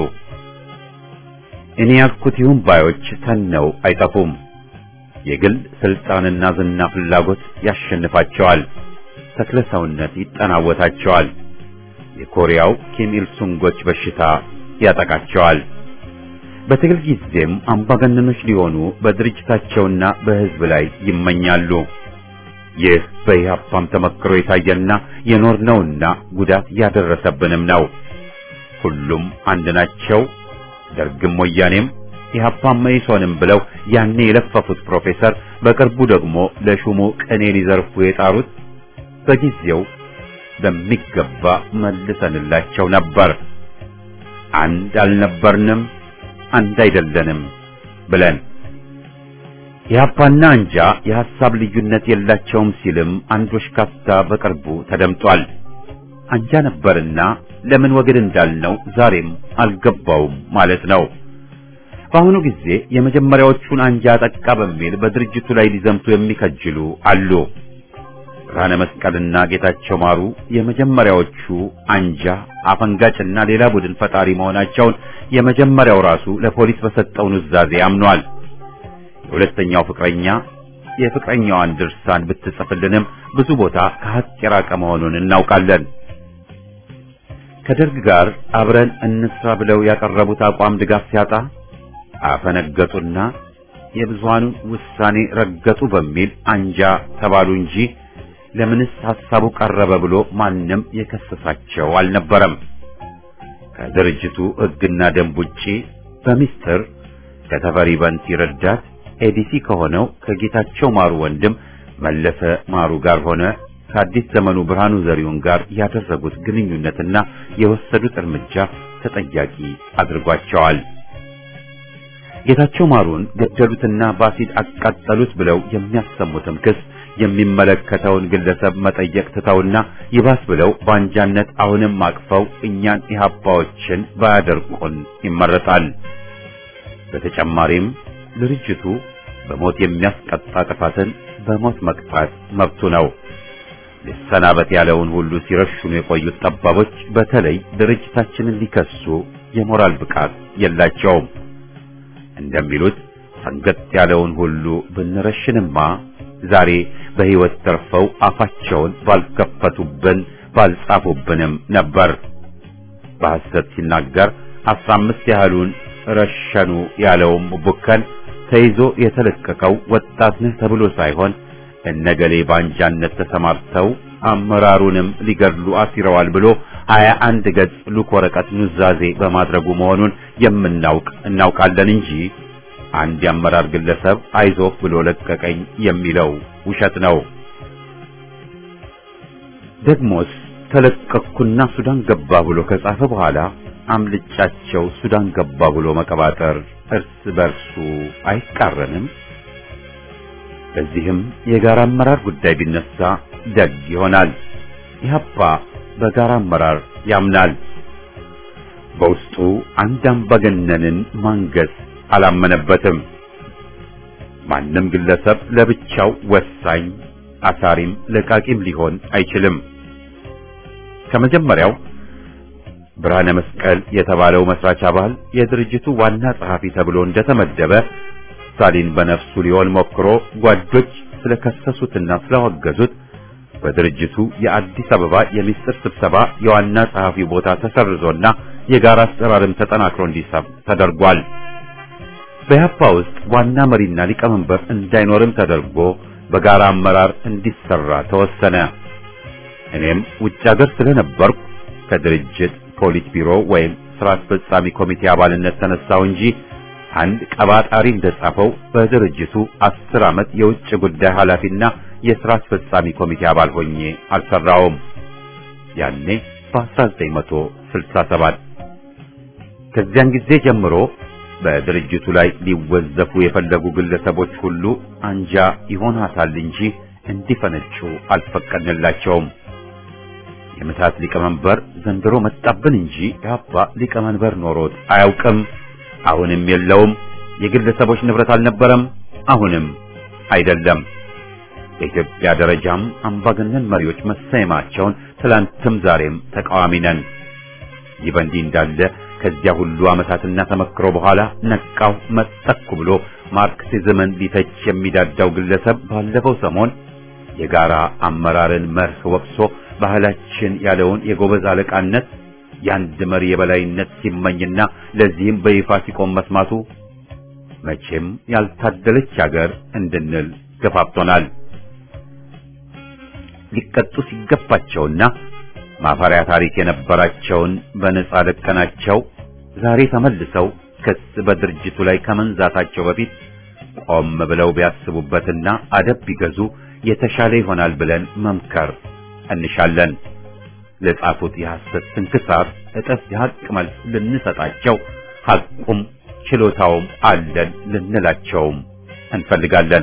እኔ ያልኩት ይሁን ባዮች ተነው አይጠፉም። የግል ስልጣንና ዝና ፍላጎት ያሸንፋቸዋል። ተክለ ሰውነት ይጠናወታቸዋል። የኮሪያው ኪም ኢል ሱንጎች በሽታ ያጠቃቸዋል። በትግል ጊዜም አምባገነኖች ሊሆኑ በድርጅታቸውና በህዝብ ላይ ይመኛሉ። ይህ በኢህአፓም ተመክሮ የታየና የኖርነውና ጉዳት ያደረሰብንም ነው። ሁሉም አንድ ናቸው። ደርግም ወያኔም ኢህአፓም መኢሶንም ብለው ያኔ የለፈፉት ፕሮፌሰር በቅርቡ ደግሞ ለሹሙ ቅኔ ሊዘርፉ የጣሩት በጊዜው በሚገባ መልሰንላቸው ነበር። አንድ አልነበርንም፣ አንድ አይደለንም ብለን ኢህአፓና አንጃ የሐሳብ ልዩነት የላቸውም ሲልም አንድ ወሽካታ በቅርቡ ተደምጧል። አንጃ ነበርና ለምን ወግድ እንዳልነው ዛሬም አልገባውም ማለት ነው። በአሁኑ ጊዜ የመጀመሪያዎቹን አንጃ ጠቃ በሚል በድርጅቱ ላይ ሊዘምቱ የሚከጅሉ አሉ። ብርሃነ መስቀልና ጌታቸው ማሩ የመጀመሪያዎቹ አንጃ አፈንጋጭና ሌላ ቡድን ፈጣሪ መሆናቸውን የመጀመሪያው ራሱ ለፖሊስ በሰጠው ኑዛዜ አምኗል። የሁለተኛው ፍቅረኛ የፍቅረኛዋን ድርሳን ብትጽፍልንም ብዙ ቦታ ከሀቅ የራቀ መሆኑን እናውቃለን። ከደርግ ጋር አብረን እንስራ ብለው ያቀረቡት አቋም ድጋፍ ሲያጣ አፈነገጡና የብዙሃኑን ውሳኔ ረገጡ በሚል አንጃ ተባሉ እንጂ ለምንስ ሐሳቡ ቀረበ ብሎ ማንም የከሰሳቸው አልነበረም። ከድርጅቱ ሕግና ደንብ ውጪ በሚስጥር ከተፈሪ በንቲ ረዳት ኤዲሲ ከሆነው ከጌታቸው ማሩ ወንድም መለሰ ማሩ ጋር ሆነ ከአዲስ ዘመኑ ብርሃኑ ዘሪሁን ጋር ያደረጉት ግንኙነትና የወሰዱት እርምጃ ተጠያቂ አድርጓቸዋል። ጌታቸው ማሩን ገደሉትና በአሲድ አቃጠሉት ብለው የሚያሰሙትም ክስ የሚመለከተውን ግለሰብ መጠየቅ ትተውና ይባስ ብለው በአንጃነት አሁንም አቅፈው እኛን ኢህአፓዎችን ባያደርቁን ይመረጣል። በተጨማሪም ድርጅቱ በሞት የሚያስቀጣ ጥፋትን በሞት መቅጣት መብቱ ነው። ሊሰናበት ያለውን ሁሉ ሲረሽኑ የቆዩት ጠባቦች በተለይ ድርጅታችንን ሊከሱ የሞራል ብቃት የላቸውም። እንደሚሉት አንገት ያለውን ሁሉ ብንረሽንማ ዛሬ በሕይወት ተርፈው አፋቸውን ባልከፈቱብን ባልጻፉብንም ነበር። በሐሰት ሲናገር አስራ አምስት ያህሉን ረሸኑ ያለውም ቡከን ተይዞ የተለቀቀው ወጣት ነህ ተብሎ ሳይሆን እነገሌ ባንጃነት ተሰማርተው አመራሩንም ሊገድሉ አሲረዋል ብሎ ሀያ አንድ ገጽ ሉክ ወረቀት ኑዛዜ በማድረጉ መሆኑን የምናውቅ እናውቃለን እንጂ አንድ የአመራር ግለሰብ አይዞህ ብሎ ለቀቀኝ የሚለው ውሸት ነው። ደግሞስ ተለቀቅኩና ሱዳን ገባ ብሎ ከጻፈ በኋላ አምልጫቸው ሱዳን ገባ ብሎ መቀባጠር እርስ በርሱ አይቃረንም? በዚህም የጋራ አመራር ጉዳይ ቢነሳ ደግ ይሆናል። ኢህአፓ በጋራ አመራር ያምናል። በውስጡ አንድ አምባገነንን ማንገስ አላመነበትም። ማንም ግለሰብ ለብቻው ወሳኝ አሳሪም ለቃቂም ሊሆን አይችልም። ከመጀመሪያው ብርሃነ መስቀል የተባለው መስራች አባል የድርጅቱ ዋና ጸሐፊ ተብሎ እንደተመደበ ስታሊን በነፍሱ ሊሆን ሞክሮ ጓዶች ስለከሰሱትና ስላወገዙት በድርጅቱ የአዲስ አበባ የሚስጥር ስብሰባ የዋና ጸሐፊ ቦታ ተሰርዞና የጋራ አሰራርም ተጠናክሮ እንዲሰብ ተደርጓል። በያፓ ውስጥ ዋና መሪና ሊቀመንበር እንዳይኖርም ተደርጎ በጋራ አመራር እንዲሰራ ተወሰነ። እኔም ውጭ ሀገር ስለነበርኩ ከድርጅት ፖሊት ቢሮ ወይም ስራ አስፈጻሚ ኮሚቴ አባልነት ተነሳው እንጂ አንድ ቀባጣሪ እንደጻፈው በድርጅቱ አስር ዓመት የውጭ ጉዳይ ኃላፊና የሥራ አስፈጻሚ ኮሚቴ አባል ሆኜ አልሰራውም። ያኔ በ1967 ከዚያን ጊዜ ጀምሮ በድርጅቱ ላይ ሊወዘፉ የፈለጉ ግለሰቦች ሁሉ አንጃ ይሆናታል እንጂ እንዲፈነጩ አልፈቀድንላቸውም። የምታት ሊቀመንበር ዘንድሮ መጣብን እንጂ ያባ ሊቀመንበር ኖሮት አያውቅም። አሁንም የለውም። የግለሰቦች ንብረት አልነበረም፣ አሁንም አይደለም። በኢትዮጵያ ደረጃም አምባገነን መሪዎች መሰየማቸውን ትላንትም ዛሬም ተቃዋሚ ነን። ይህ በእንዲህ እንዳለ ከዚያ ሁሉ ዓመታትና ተመክሮ በኋላ ነቃው መጠኩ ብሎ ማርክሲዝምን ሊተች የሚዳዳው ግለሰብ ባለፈው ሰሞን የጋራ አመራርን መርህ ወቅሶ ባህላችን ያለውን የጎበዝ አለቃነት የአንድ መሪ የበላይነት ሲመኝና ለዚህም በይፋ ሲቆም መስማቱ መቼም ያልታደለች ሀገር እንድንል ገፋፍቶናል። ሊቀጡ ሲገባቸውና ማፈሪያ ታሪክ የነበራቸውን በነጻ ለቀናቸው ዛሬ ተመልሰው ክስ በድርጅቱ ላይ ከመንዛታቸው በፊት ቆም ብለው ቢያስቡበትና አደብ ቢገዙ የተሻለ ይሆናል ብለን መምከር እንሻለን። ለጻፉት የሐሰት ስንክሳር እጥፍ የሐቅ መልስ ልንሰጣቸው ሐቁም ችሎታውም አለን ልንላቸውም እንፈልጋለን።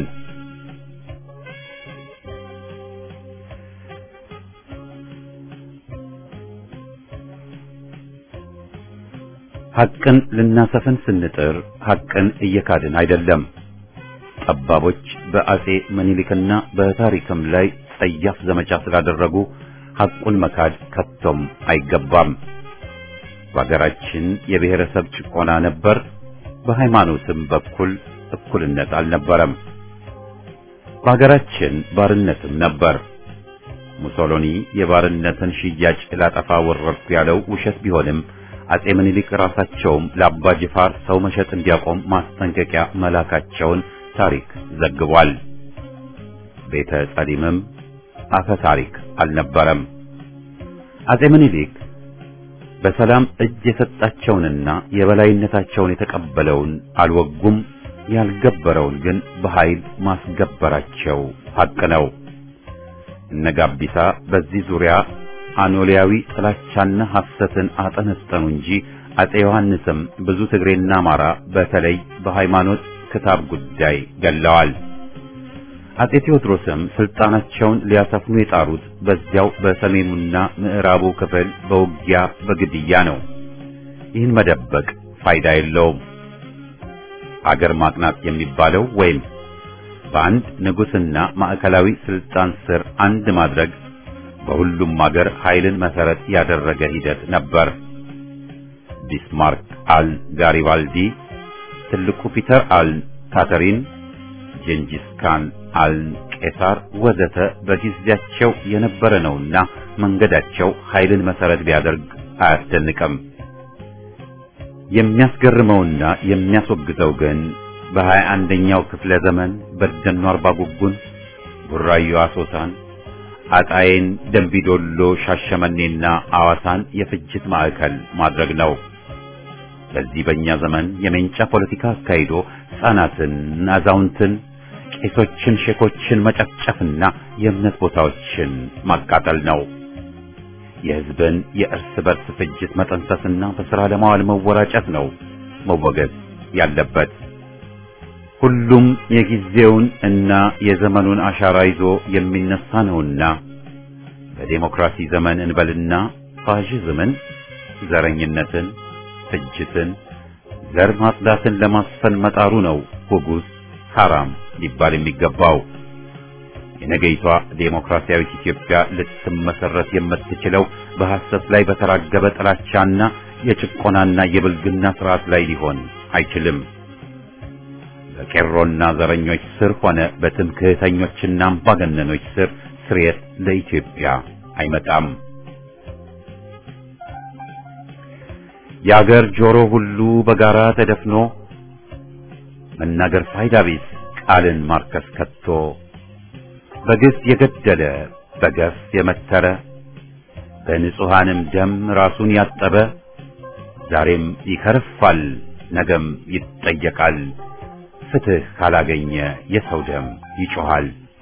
ሐቅን ልናሰፍን ስንጥር ሐቅን እየካድን አይደለም። ጠባቦች በአጼ ምኒልክና በታሪክም ላይ ጸያፍ ዘመቻ ስላደረጉ ሐቁን መካድ ከቶም አይገባም። በሀገራችን የብሔረሰብ ጭቆና ነበር። በሃይማኖትም በኩል እኩልነት አልነበረም። በሀገራችን ባርነትም ነበር። ሙሶሎኒ የባርነትን ሽያጭ ላጠፋ ወረርኩ ያለው ውሸት ቢሆንም አጼ ምኒልክ ራሳቸውም ለአባ ጅፋር ሰው መሸጥ እንዲያቆም ማስጠንቀቂያ መላካቸውን ታሪክ ዘግቧል። ቤተ ጸሊምም አፈ ታሪክ አልነበረም። አጼ ምኒልክ በሰላም እጅ የሰጣቸውንና የበላይነታቸውን የተቀበለውን አልወጉም፣ ያልገበረውን ግን በኃይል ማስገበራቸው ሐቅ ነው። እነ ጋቢሳ በዚህ ዙሪያ አኖሊያዊ ጥላቻና ሐሰትን አጠነጠኑ እንጂ አጼ ዮሐንስም ብዙ ትግሬና አማራ በተለይ በሃይማኖት ክታብ ጉዳይ ገለዋል። አጼ ቴዎድሮስም ስልጣናቸውን ሊያሰፍኑ የጣሩት በዚያው በሰሜኑና ምዕራቡ ክፍል በውጊያ በግድያ ነው። ይህን መደበቅ ፋይዳ የለውም። አገር ማቅናት የሚባለው ወይም በአንድ ንጉስና ማዕከላዊ ስልጣን ስር አንድ ማድረግ በሁሉም አገር ኃይልን መሰረት ያደረገ ሂደት ነበር። ቢስማርክ አል ጋሪባልዲ፣ ትልቁ ፒተር አል ካተሪን፣ ጀንጂስ ካን አል ቄሳር ወዘተ በጊዜያቸው የነበረ ነውና መንገዳቸው ኃይልን መሰረት ቢያደርግ አያስደንቅም። የሚያስገርመውና የሚያስወግዘው ግን በሀያ አንደኛው ክፍለ ዘመን በደኖ አርባ ጉጉን፣ ቡራዮ አሶሳን፣ አጣዬን፣ ደንቢዶሎ፣ ሻሸመኔና አዋሳን የፍጅት ማዕከል ማድረግ ነው። በዚህ በእኛ ዘመን የሜንጫ ፖለቲካ አካሂዶ ሕፃናትን፣ አዛውንትን፣ ቄሶችን፣ ሼኮችን መጨፍጨፍና የእምነት ቦታዎችን ማቃጠል ነው። የሕዝብን የእርስ በርስ ፍጅት መጠንሰስና በሥራ ለማዋል መወራጨት ነው መወገዝ ያለበት። ሁሉም የጊዜውን እና የዘመኑን አሻራ ይዞ የሚነሳ ነውና በዴሞክራሲ ዘመን እንበልና ፋሽዝምን፣ ዘረኝነትን፣ ፍጅትን፣ ዘር ማጽዳትን ለማስፈን መጣሩ ነው ጉጉዝ ሐራም ሊባል የሚገባው። የነገይቷ ዴሞክራሲያዊት ኢትዮጵያ ልትመሰረት የምትችለው በሐሰት ላይ በተራገበ ጥላቻና የጭቆናና የብልግና ስርዓት ላይ ሊሆን አይችልም። በቄሮና ዘረኞች ስር ሆነ በትምክህተኞችና አምባገነኖች ስር ስርየት ለኢትዮጵያ አይመጣም። የአገር ጆሮ ሁሉ በጋራ ተደፍኖ መናገር ፋይዳ ቢስ ቃልን ማርከስ ከቶ በግፍ የገደለ በገፍ የመተረ በንጹሐንም ደም ራሱን ያጠበ ዛሬም ይከርፋል፣ ነገም ይጠየቃል። ፍትህ ካላገኘ የሰው ደም ይጮኻል።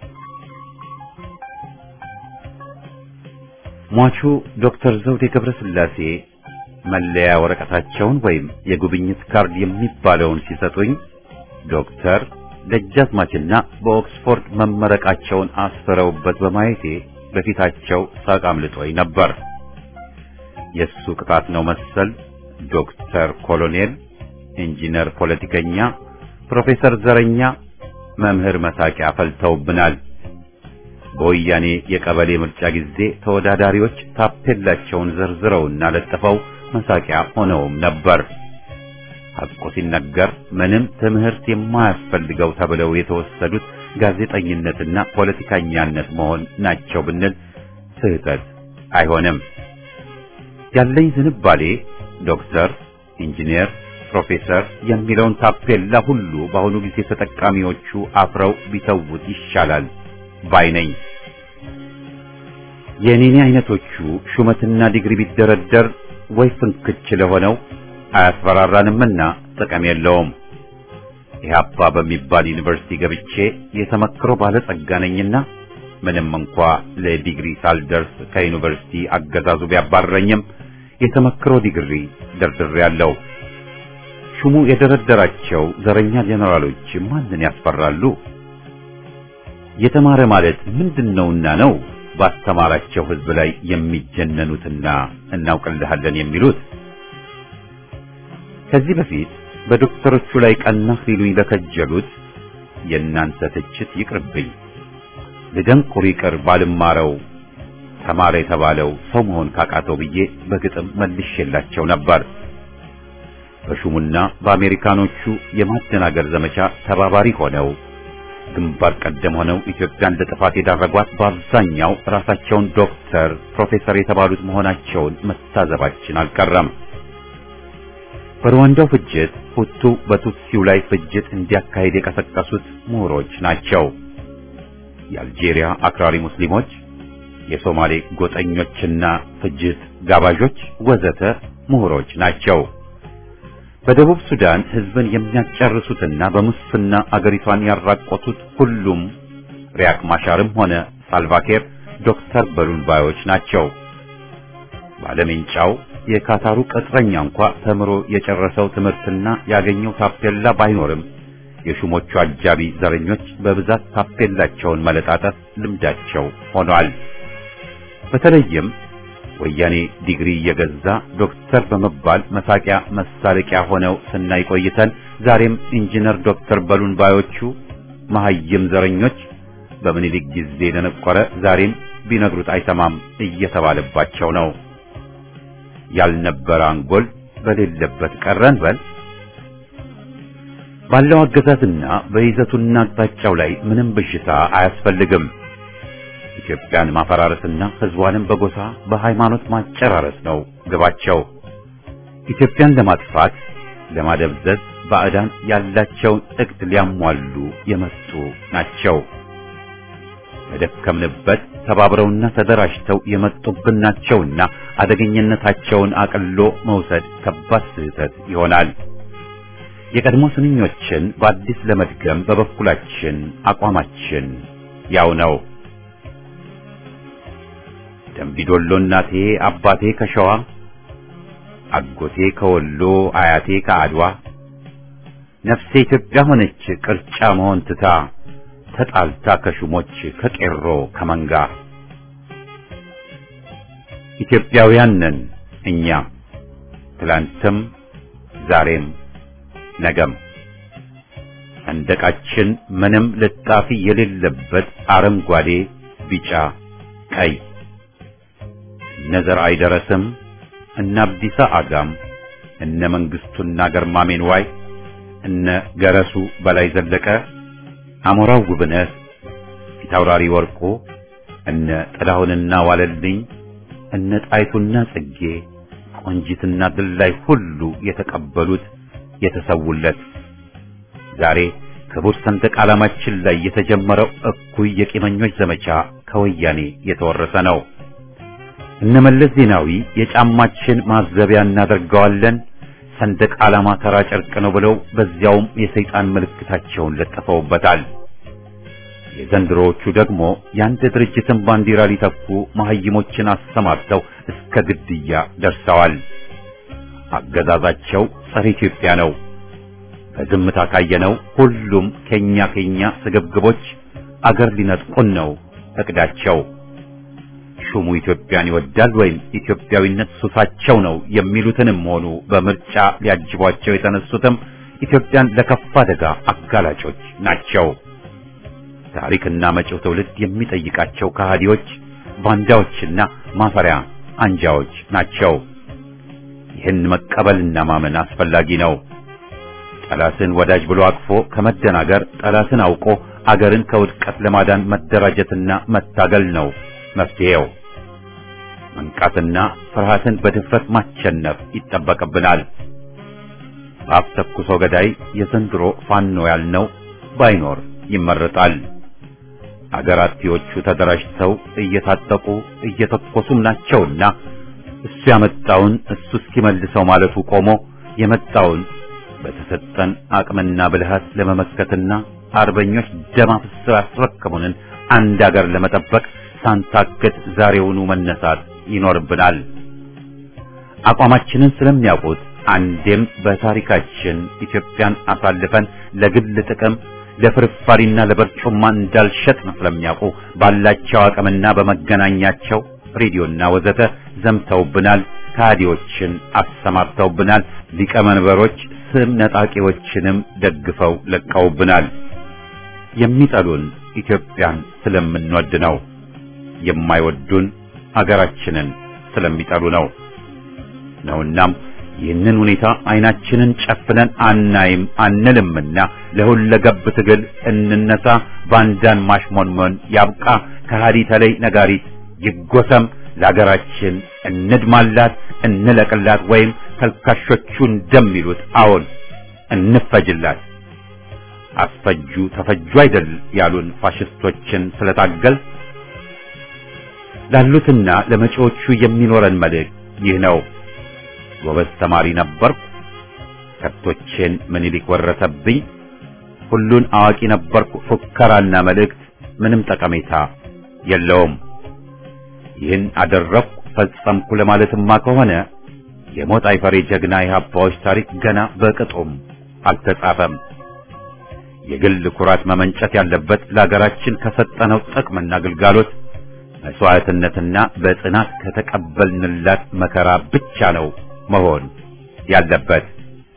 ሟቹ ዶክተር ዘውዴ ገብረ ሥላሴ መለያ ወረቀታቸውን ወይም የጉብኝት ካርድ የሚባለውን ሲሰጡኝ ዶክተር ደጃዝማችና በኦክስፎርድ መመረቃቸውን አስፈረውበት በማየቴ በፊታቸው ሳቅ አምልጦኝ ነበር። የሱ ቅጣት ነው መሰል ዶክተር ኮሎኔል፣ ኢንጂነር፣ ፖለቲከኛ፣ ፕሮፌሰር ዘረኛ፣ መምህር መሳቂያ ፈልተውብናል። በወያኔ የቀበሌ ምርጫ ጊዜ ተወዳዳሪዎች ታፔላቸውን ዘርዝረውና ለጥፈው መሳቂያ ሆነውም ነበር። ሐቁ ሲነገር ምንም ትምህርት የማያስፈልገው ተብለው የተወሰዱት ጋዜጠኝነትና ፖለቲከኛነት መሆን ናቸው ብንል ስህተት አይሆንም። ያለኝ ዝንባሌ ዶክተር፣ ኢንጂነር፣ ፕሮፌሰር የሚለውን ታፔላ ሁሉ በአሁኑ ጊዜ ተጠቃሚዎቹ አፍረው ቢተውት ይሻላል ባይ ነኝ። የኔኔ አይነቶቹ ሹመትና ዲግሪ ቢደረደር ወይ ፍንክች ለሆነው አያስፈራራንምና ጥቅም የለውም። ኢህአፓ በሚባል ዩኒቨርሲቲ ገብቼ የተመክሮ ባለጸጋ ነኝና ምንም እንኳ ለዲግሪ ሳልደርስ ከዩኒቨርሲቲ አገዛዙ ቢያባረኝም የተመክሮ ዲግሪ ደርድሬያለሁ። ሹሙ የደረደራቸው ዘረኛ ጄኔራሎች ማንን ያስፈራሉ? የተማረ ማለት ምንድነውና ነው ባስተማራቸው ህዝብ ላይ የሚጀነኑትና እናውቅልሃለን የሚሉት? ከዚህ በፊት በዶክተሮቹ ላይ ቀናህ ሊሉኝ ለከጀሉት የእናንተ ትችት ይቅርብኝ። ልደንቁር ይቅር ባልማረው ተማረ የተባለው ሰው መሆን ካቃተው ብዬ በግጥም መልሼላቸው ነበር። በሹሙና በአሜሪካኖቹ የማደናገር ዘመቻ ተባባሪ ሆነው ግንባር ቀደም ሆነው ኢትዮጵያን ለጥፋት የዳረጓት በአብዛኛው ራሳቸውን ዶክተር፣ ፕሮፌሰር የተባሉት መሆናቸውን መታዘባችን አልቀረም። በሩዋንዳው ፍጅት ሁቱ በቱትሲው ላይ ፍጅት እንዲያካሄድ የቀሰቀሱት ምሁሮች ናቸው። የአልጄሪያ አክራሪ ሙስሊሞች፣ የሶማሌ ጎጠኞችና ፍጅት ጋባዦች ወዘተ ምሁሮች ናቸው። በደቡብ ሱዳን ህዝብን የሚያጨርሱትና በሙስና አገሪቷን ያራቆቱት ሁሉም ሪያክ ማሻርም ሆነ ሳልቫኬር ዶክተር በሉን ባዮች ናቸው። ባለሜንጫው የካታሩ ቅጥረኛ እንኳ ተምሮ የጨረሰው ትምህርትና ያገኘው ታፔላ ባይኖርም የሹሞቹ አጃቢ ዘረኞች በብዛት ታፔላቸውን መለጣጠፍ ልምዳቸው ሆኗል። በተለይም ወያኔ ዲግሪ እየገዛ ዶክተር በመባል መሳቂያ መሳለቂያ ሆነው ስናይ ቆይተን ዛሬም ኢንጂነር ዶክተር በሉን ባዮቹ መሐይም ዘረኞች በምኒልክ ጊዜ ለነቆረ ዛሬም ቢነግሩት አይሰማም እየተባለባቸው ነው። ያልነበረ አንጎል በሌለበት ቀረን በል። ባለው አገዛዝና በይዘቱና አቅጣጫው ላይ ምንም ብዥታ አያስፈልግም። ኢትዮጵያን ማፈራረስና ሕዝቧንም በጎሳ በሃይማኖት ማጨራረስ ነው ግባቸው። ኢትዮጵያን ለማጥፋት ለማደብዘዝ ባዕዳን ያላቸውን እቅድ ሊያሟሉ የመጡ ናቸው። በደከምንበት ተባብረውና ተደራጅተው የመጡብን ናቸውና አደገኝነታቸውን አቅሎ መውሰድ ከባድ ስህተት ይሆናል። የቀድሞ ስንኞችን በአዲስ ለመድገም በበኩላችን አቋማችን ያው ነው። ደምቢዶሎ እናቴ አባቴ ከሸዋ አጎቴ ከወሎ አያቴ ከአድዋ ነፍሴ ኢትዮጵያ ሆነች ቅርጫ መሆን ትታ ተጣልታ ከሹሞች ከቄሮ ከመንጋ ኢትዮጵያውያን ነን እኛ ትላንትም ዛሬም ነገም ሰንደቃችን ምንም ልጣፊ የሌለበት አረንጓዴ፣ ቢጫ፣ ቀይ እነ ዘርአይ ደረስም እነ አብዲሳ አጋም እነ መንግስቱና ገርማሜን ዋይ እነ ገረሱ በላይ ዘለቀ አሞራው ጉብነት ፊታውራሪ ወርቁ እነ ጥላሁንና ዋለልኝ እነ ጣይቱና ጽጌ ቆንጂትና ድላይ ሁሉ የተቀበሉት የተሰውለት ዛሬ ክቡር ሰንደቅ ዓላማችን ላይ የተጀመረው እኩይ የቂመኞች ዘመቻ ከወያኔ የተወረሰ ነው። እነመለስ ዜናዊ የጫማችን ማዘቢያ እናደርገዋለን ሰንደቅ ዓላማ ተራ ጨርቅ ነው ብለው በዚያውም የሰይጣን ምልክታቸውን ለጥፈውበታል። የዘንድሮዎቹ ደግሞ የአንድ ድርጅትን ባንዲራ ሊተኩ መሐይሞችን አሰማርተው እስከ ግድያ ደርሰዋል። አገዛዛቸው ጸረ ኢትዮጵያ ነው። በዝምታ ካየነው ሁሉም ከኛ ከኛ ስግብግቦች አገር ሊነጥቁን ነው እቅዳቸው። ሹሙ ኢትዮጵያን ይወዳል ወይም ኢትዮጵያዊነት ሱሳቸው ነው የሚሉትንም ሆኑ በምርጫ ሊያጅቧቸው የተነሱትም ኢትዮጵያን ለከፋ አደጋ አጋላጮች ናቸው። ታሪክና መጪው ትውልድ የሚጠይቃቸው ከሃዲዎች፣ ባንዳዎችና ማፈሪያ አንጃዎች ናቸው። ይህን መቀበልና ማመን አስፈላጊ ነው። ጠላትን ወዳጅ ብሎ አቅፎ ከመደናገር ጠላትን አውቆ አገርን ከውድቀት ለማዳን መደራጀትና መታገል ነው መፍትሄው። መንቃትና ፍርሃትን በድፍረት ማቸነፍ ይጠበቅብናል። በአፍ ተኩሶ ገዳይ የዘንድሮ ፋኖ ያልነው ባይኖር ይመረጣል። አገር አጥፊዎቹ ተደራጅተው እየታጠቁ እየተኮሱም ናቸውና እሱ ያመጣውን እሱ እስኪመልሰው ማለቱ ቆሞ የመጣውን በተሰጠን አቅምና ብልሃት ለመመከትና አርበኞች ደም አፍስሰው ያስረከቡንን አንድ አገር ለመጠበቅ ሳንታክት ዛሬውኑ መነሳት ይኖርብናል። አቋማችንን ስለሚያውቁት አንዴም በታሪካችን ኢትዮጵያን አሳልፈን ለግል ጥቅም ለፍርፋሪና ለበርጩማ እንዳልሸጥን ስለሚያውቁ ባላቸው አቅምና በመገናኛቸው ሬዲዮና ወዘተ ዘምተውብናል። ካዲዎችን አሰማርተውብናል። ሊቀመንበሮች ስም ነጣቂዎችንም ደግፈው ለቀውብናል። የሚጠሉን ኢትዮጵያን ስለምንወድ ነው። የማይወዱን አገራችንን ስለሚጠሉ ነው ነውናም ይህንን ሁኔታ አይናችንን ጨፍነን አናይም አንልምና ለሁለገብ ትግል እንነሳ። ባንዳን ማሽሞንሞን ያብቃ። ከሃዲ ተለይ ነጋሪት ይጎሰም። ለሀገራችን እንድማላት፣ እንለቅላት፣ ወይም ተልካሾቹ እንደሚሉት አዎን እንፈጅላት። አስፈጁ ተፈጁ አይደል ያሉን ፋሽስቶችን ስለታገል ላሉትና ለመጪዎቹ የሚኖረን መልእክት ይህ ነው። ጎበዝ ተማሪ ነበርኩ፣ ከብቶቼን ምኒልክ ወረሰብኝ፣ ሁሉን አዋቂ ነበርኩ፣ ፉከራና መልእክት ምንም ጠቀሜታ የለውም። ይህን አደረግኩ ፈጸምኩ ለማለትማ ከሆነ የሞት አይፈሬ ጀግና የሀባዎች ታሪክ ገና በቅጡም አልተጻፈም። የግል ኩራት መመንጨት ያለበት ለሀገራችን ከሰጠነው ጥቅምና ግልጋሎት መስዋዕትነትና በጽናት ከተቀበልንላት መከራ ብቻ ነው መሆን ያለበት።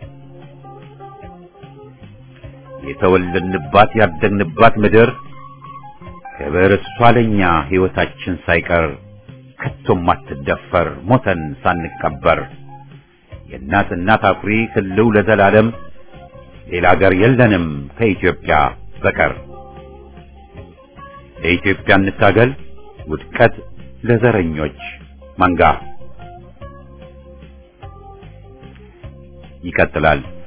የተወለድንባት ያደግንባት ምድር ክብር እሷ ለኛ ሕይወታችን ሳይቀር ከቶም አትደፈር ሞተን ሳንቀበር የእናት እናት አኩሪ ህልው ለዘላለም ሌላ አገር የለንም ከኢትዮጵያ በቀር። ለኢትዮጵያ እንታገል ውድቀት ለዘረኞች መንጋ። ይቀጥላል።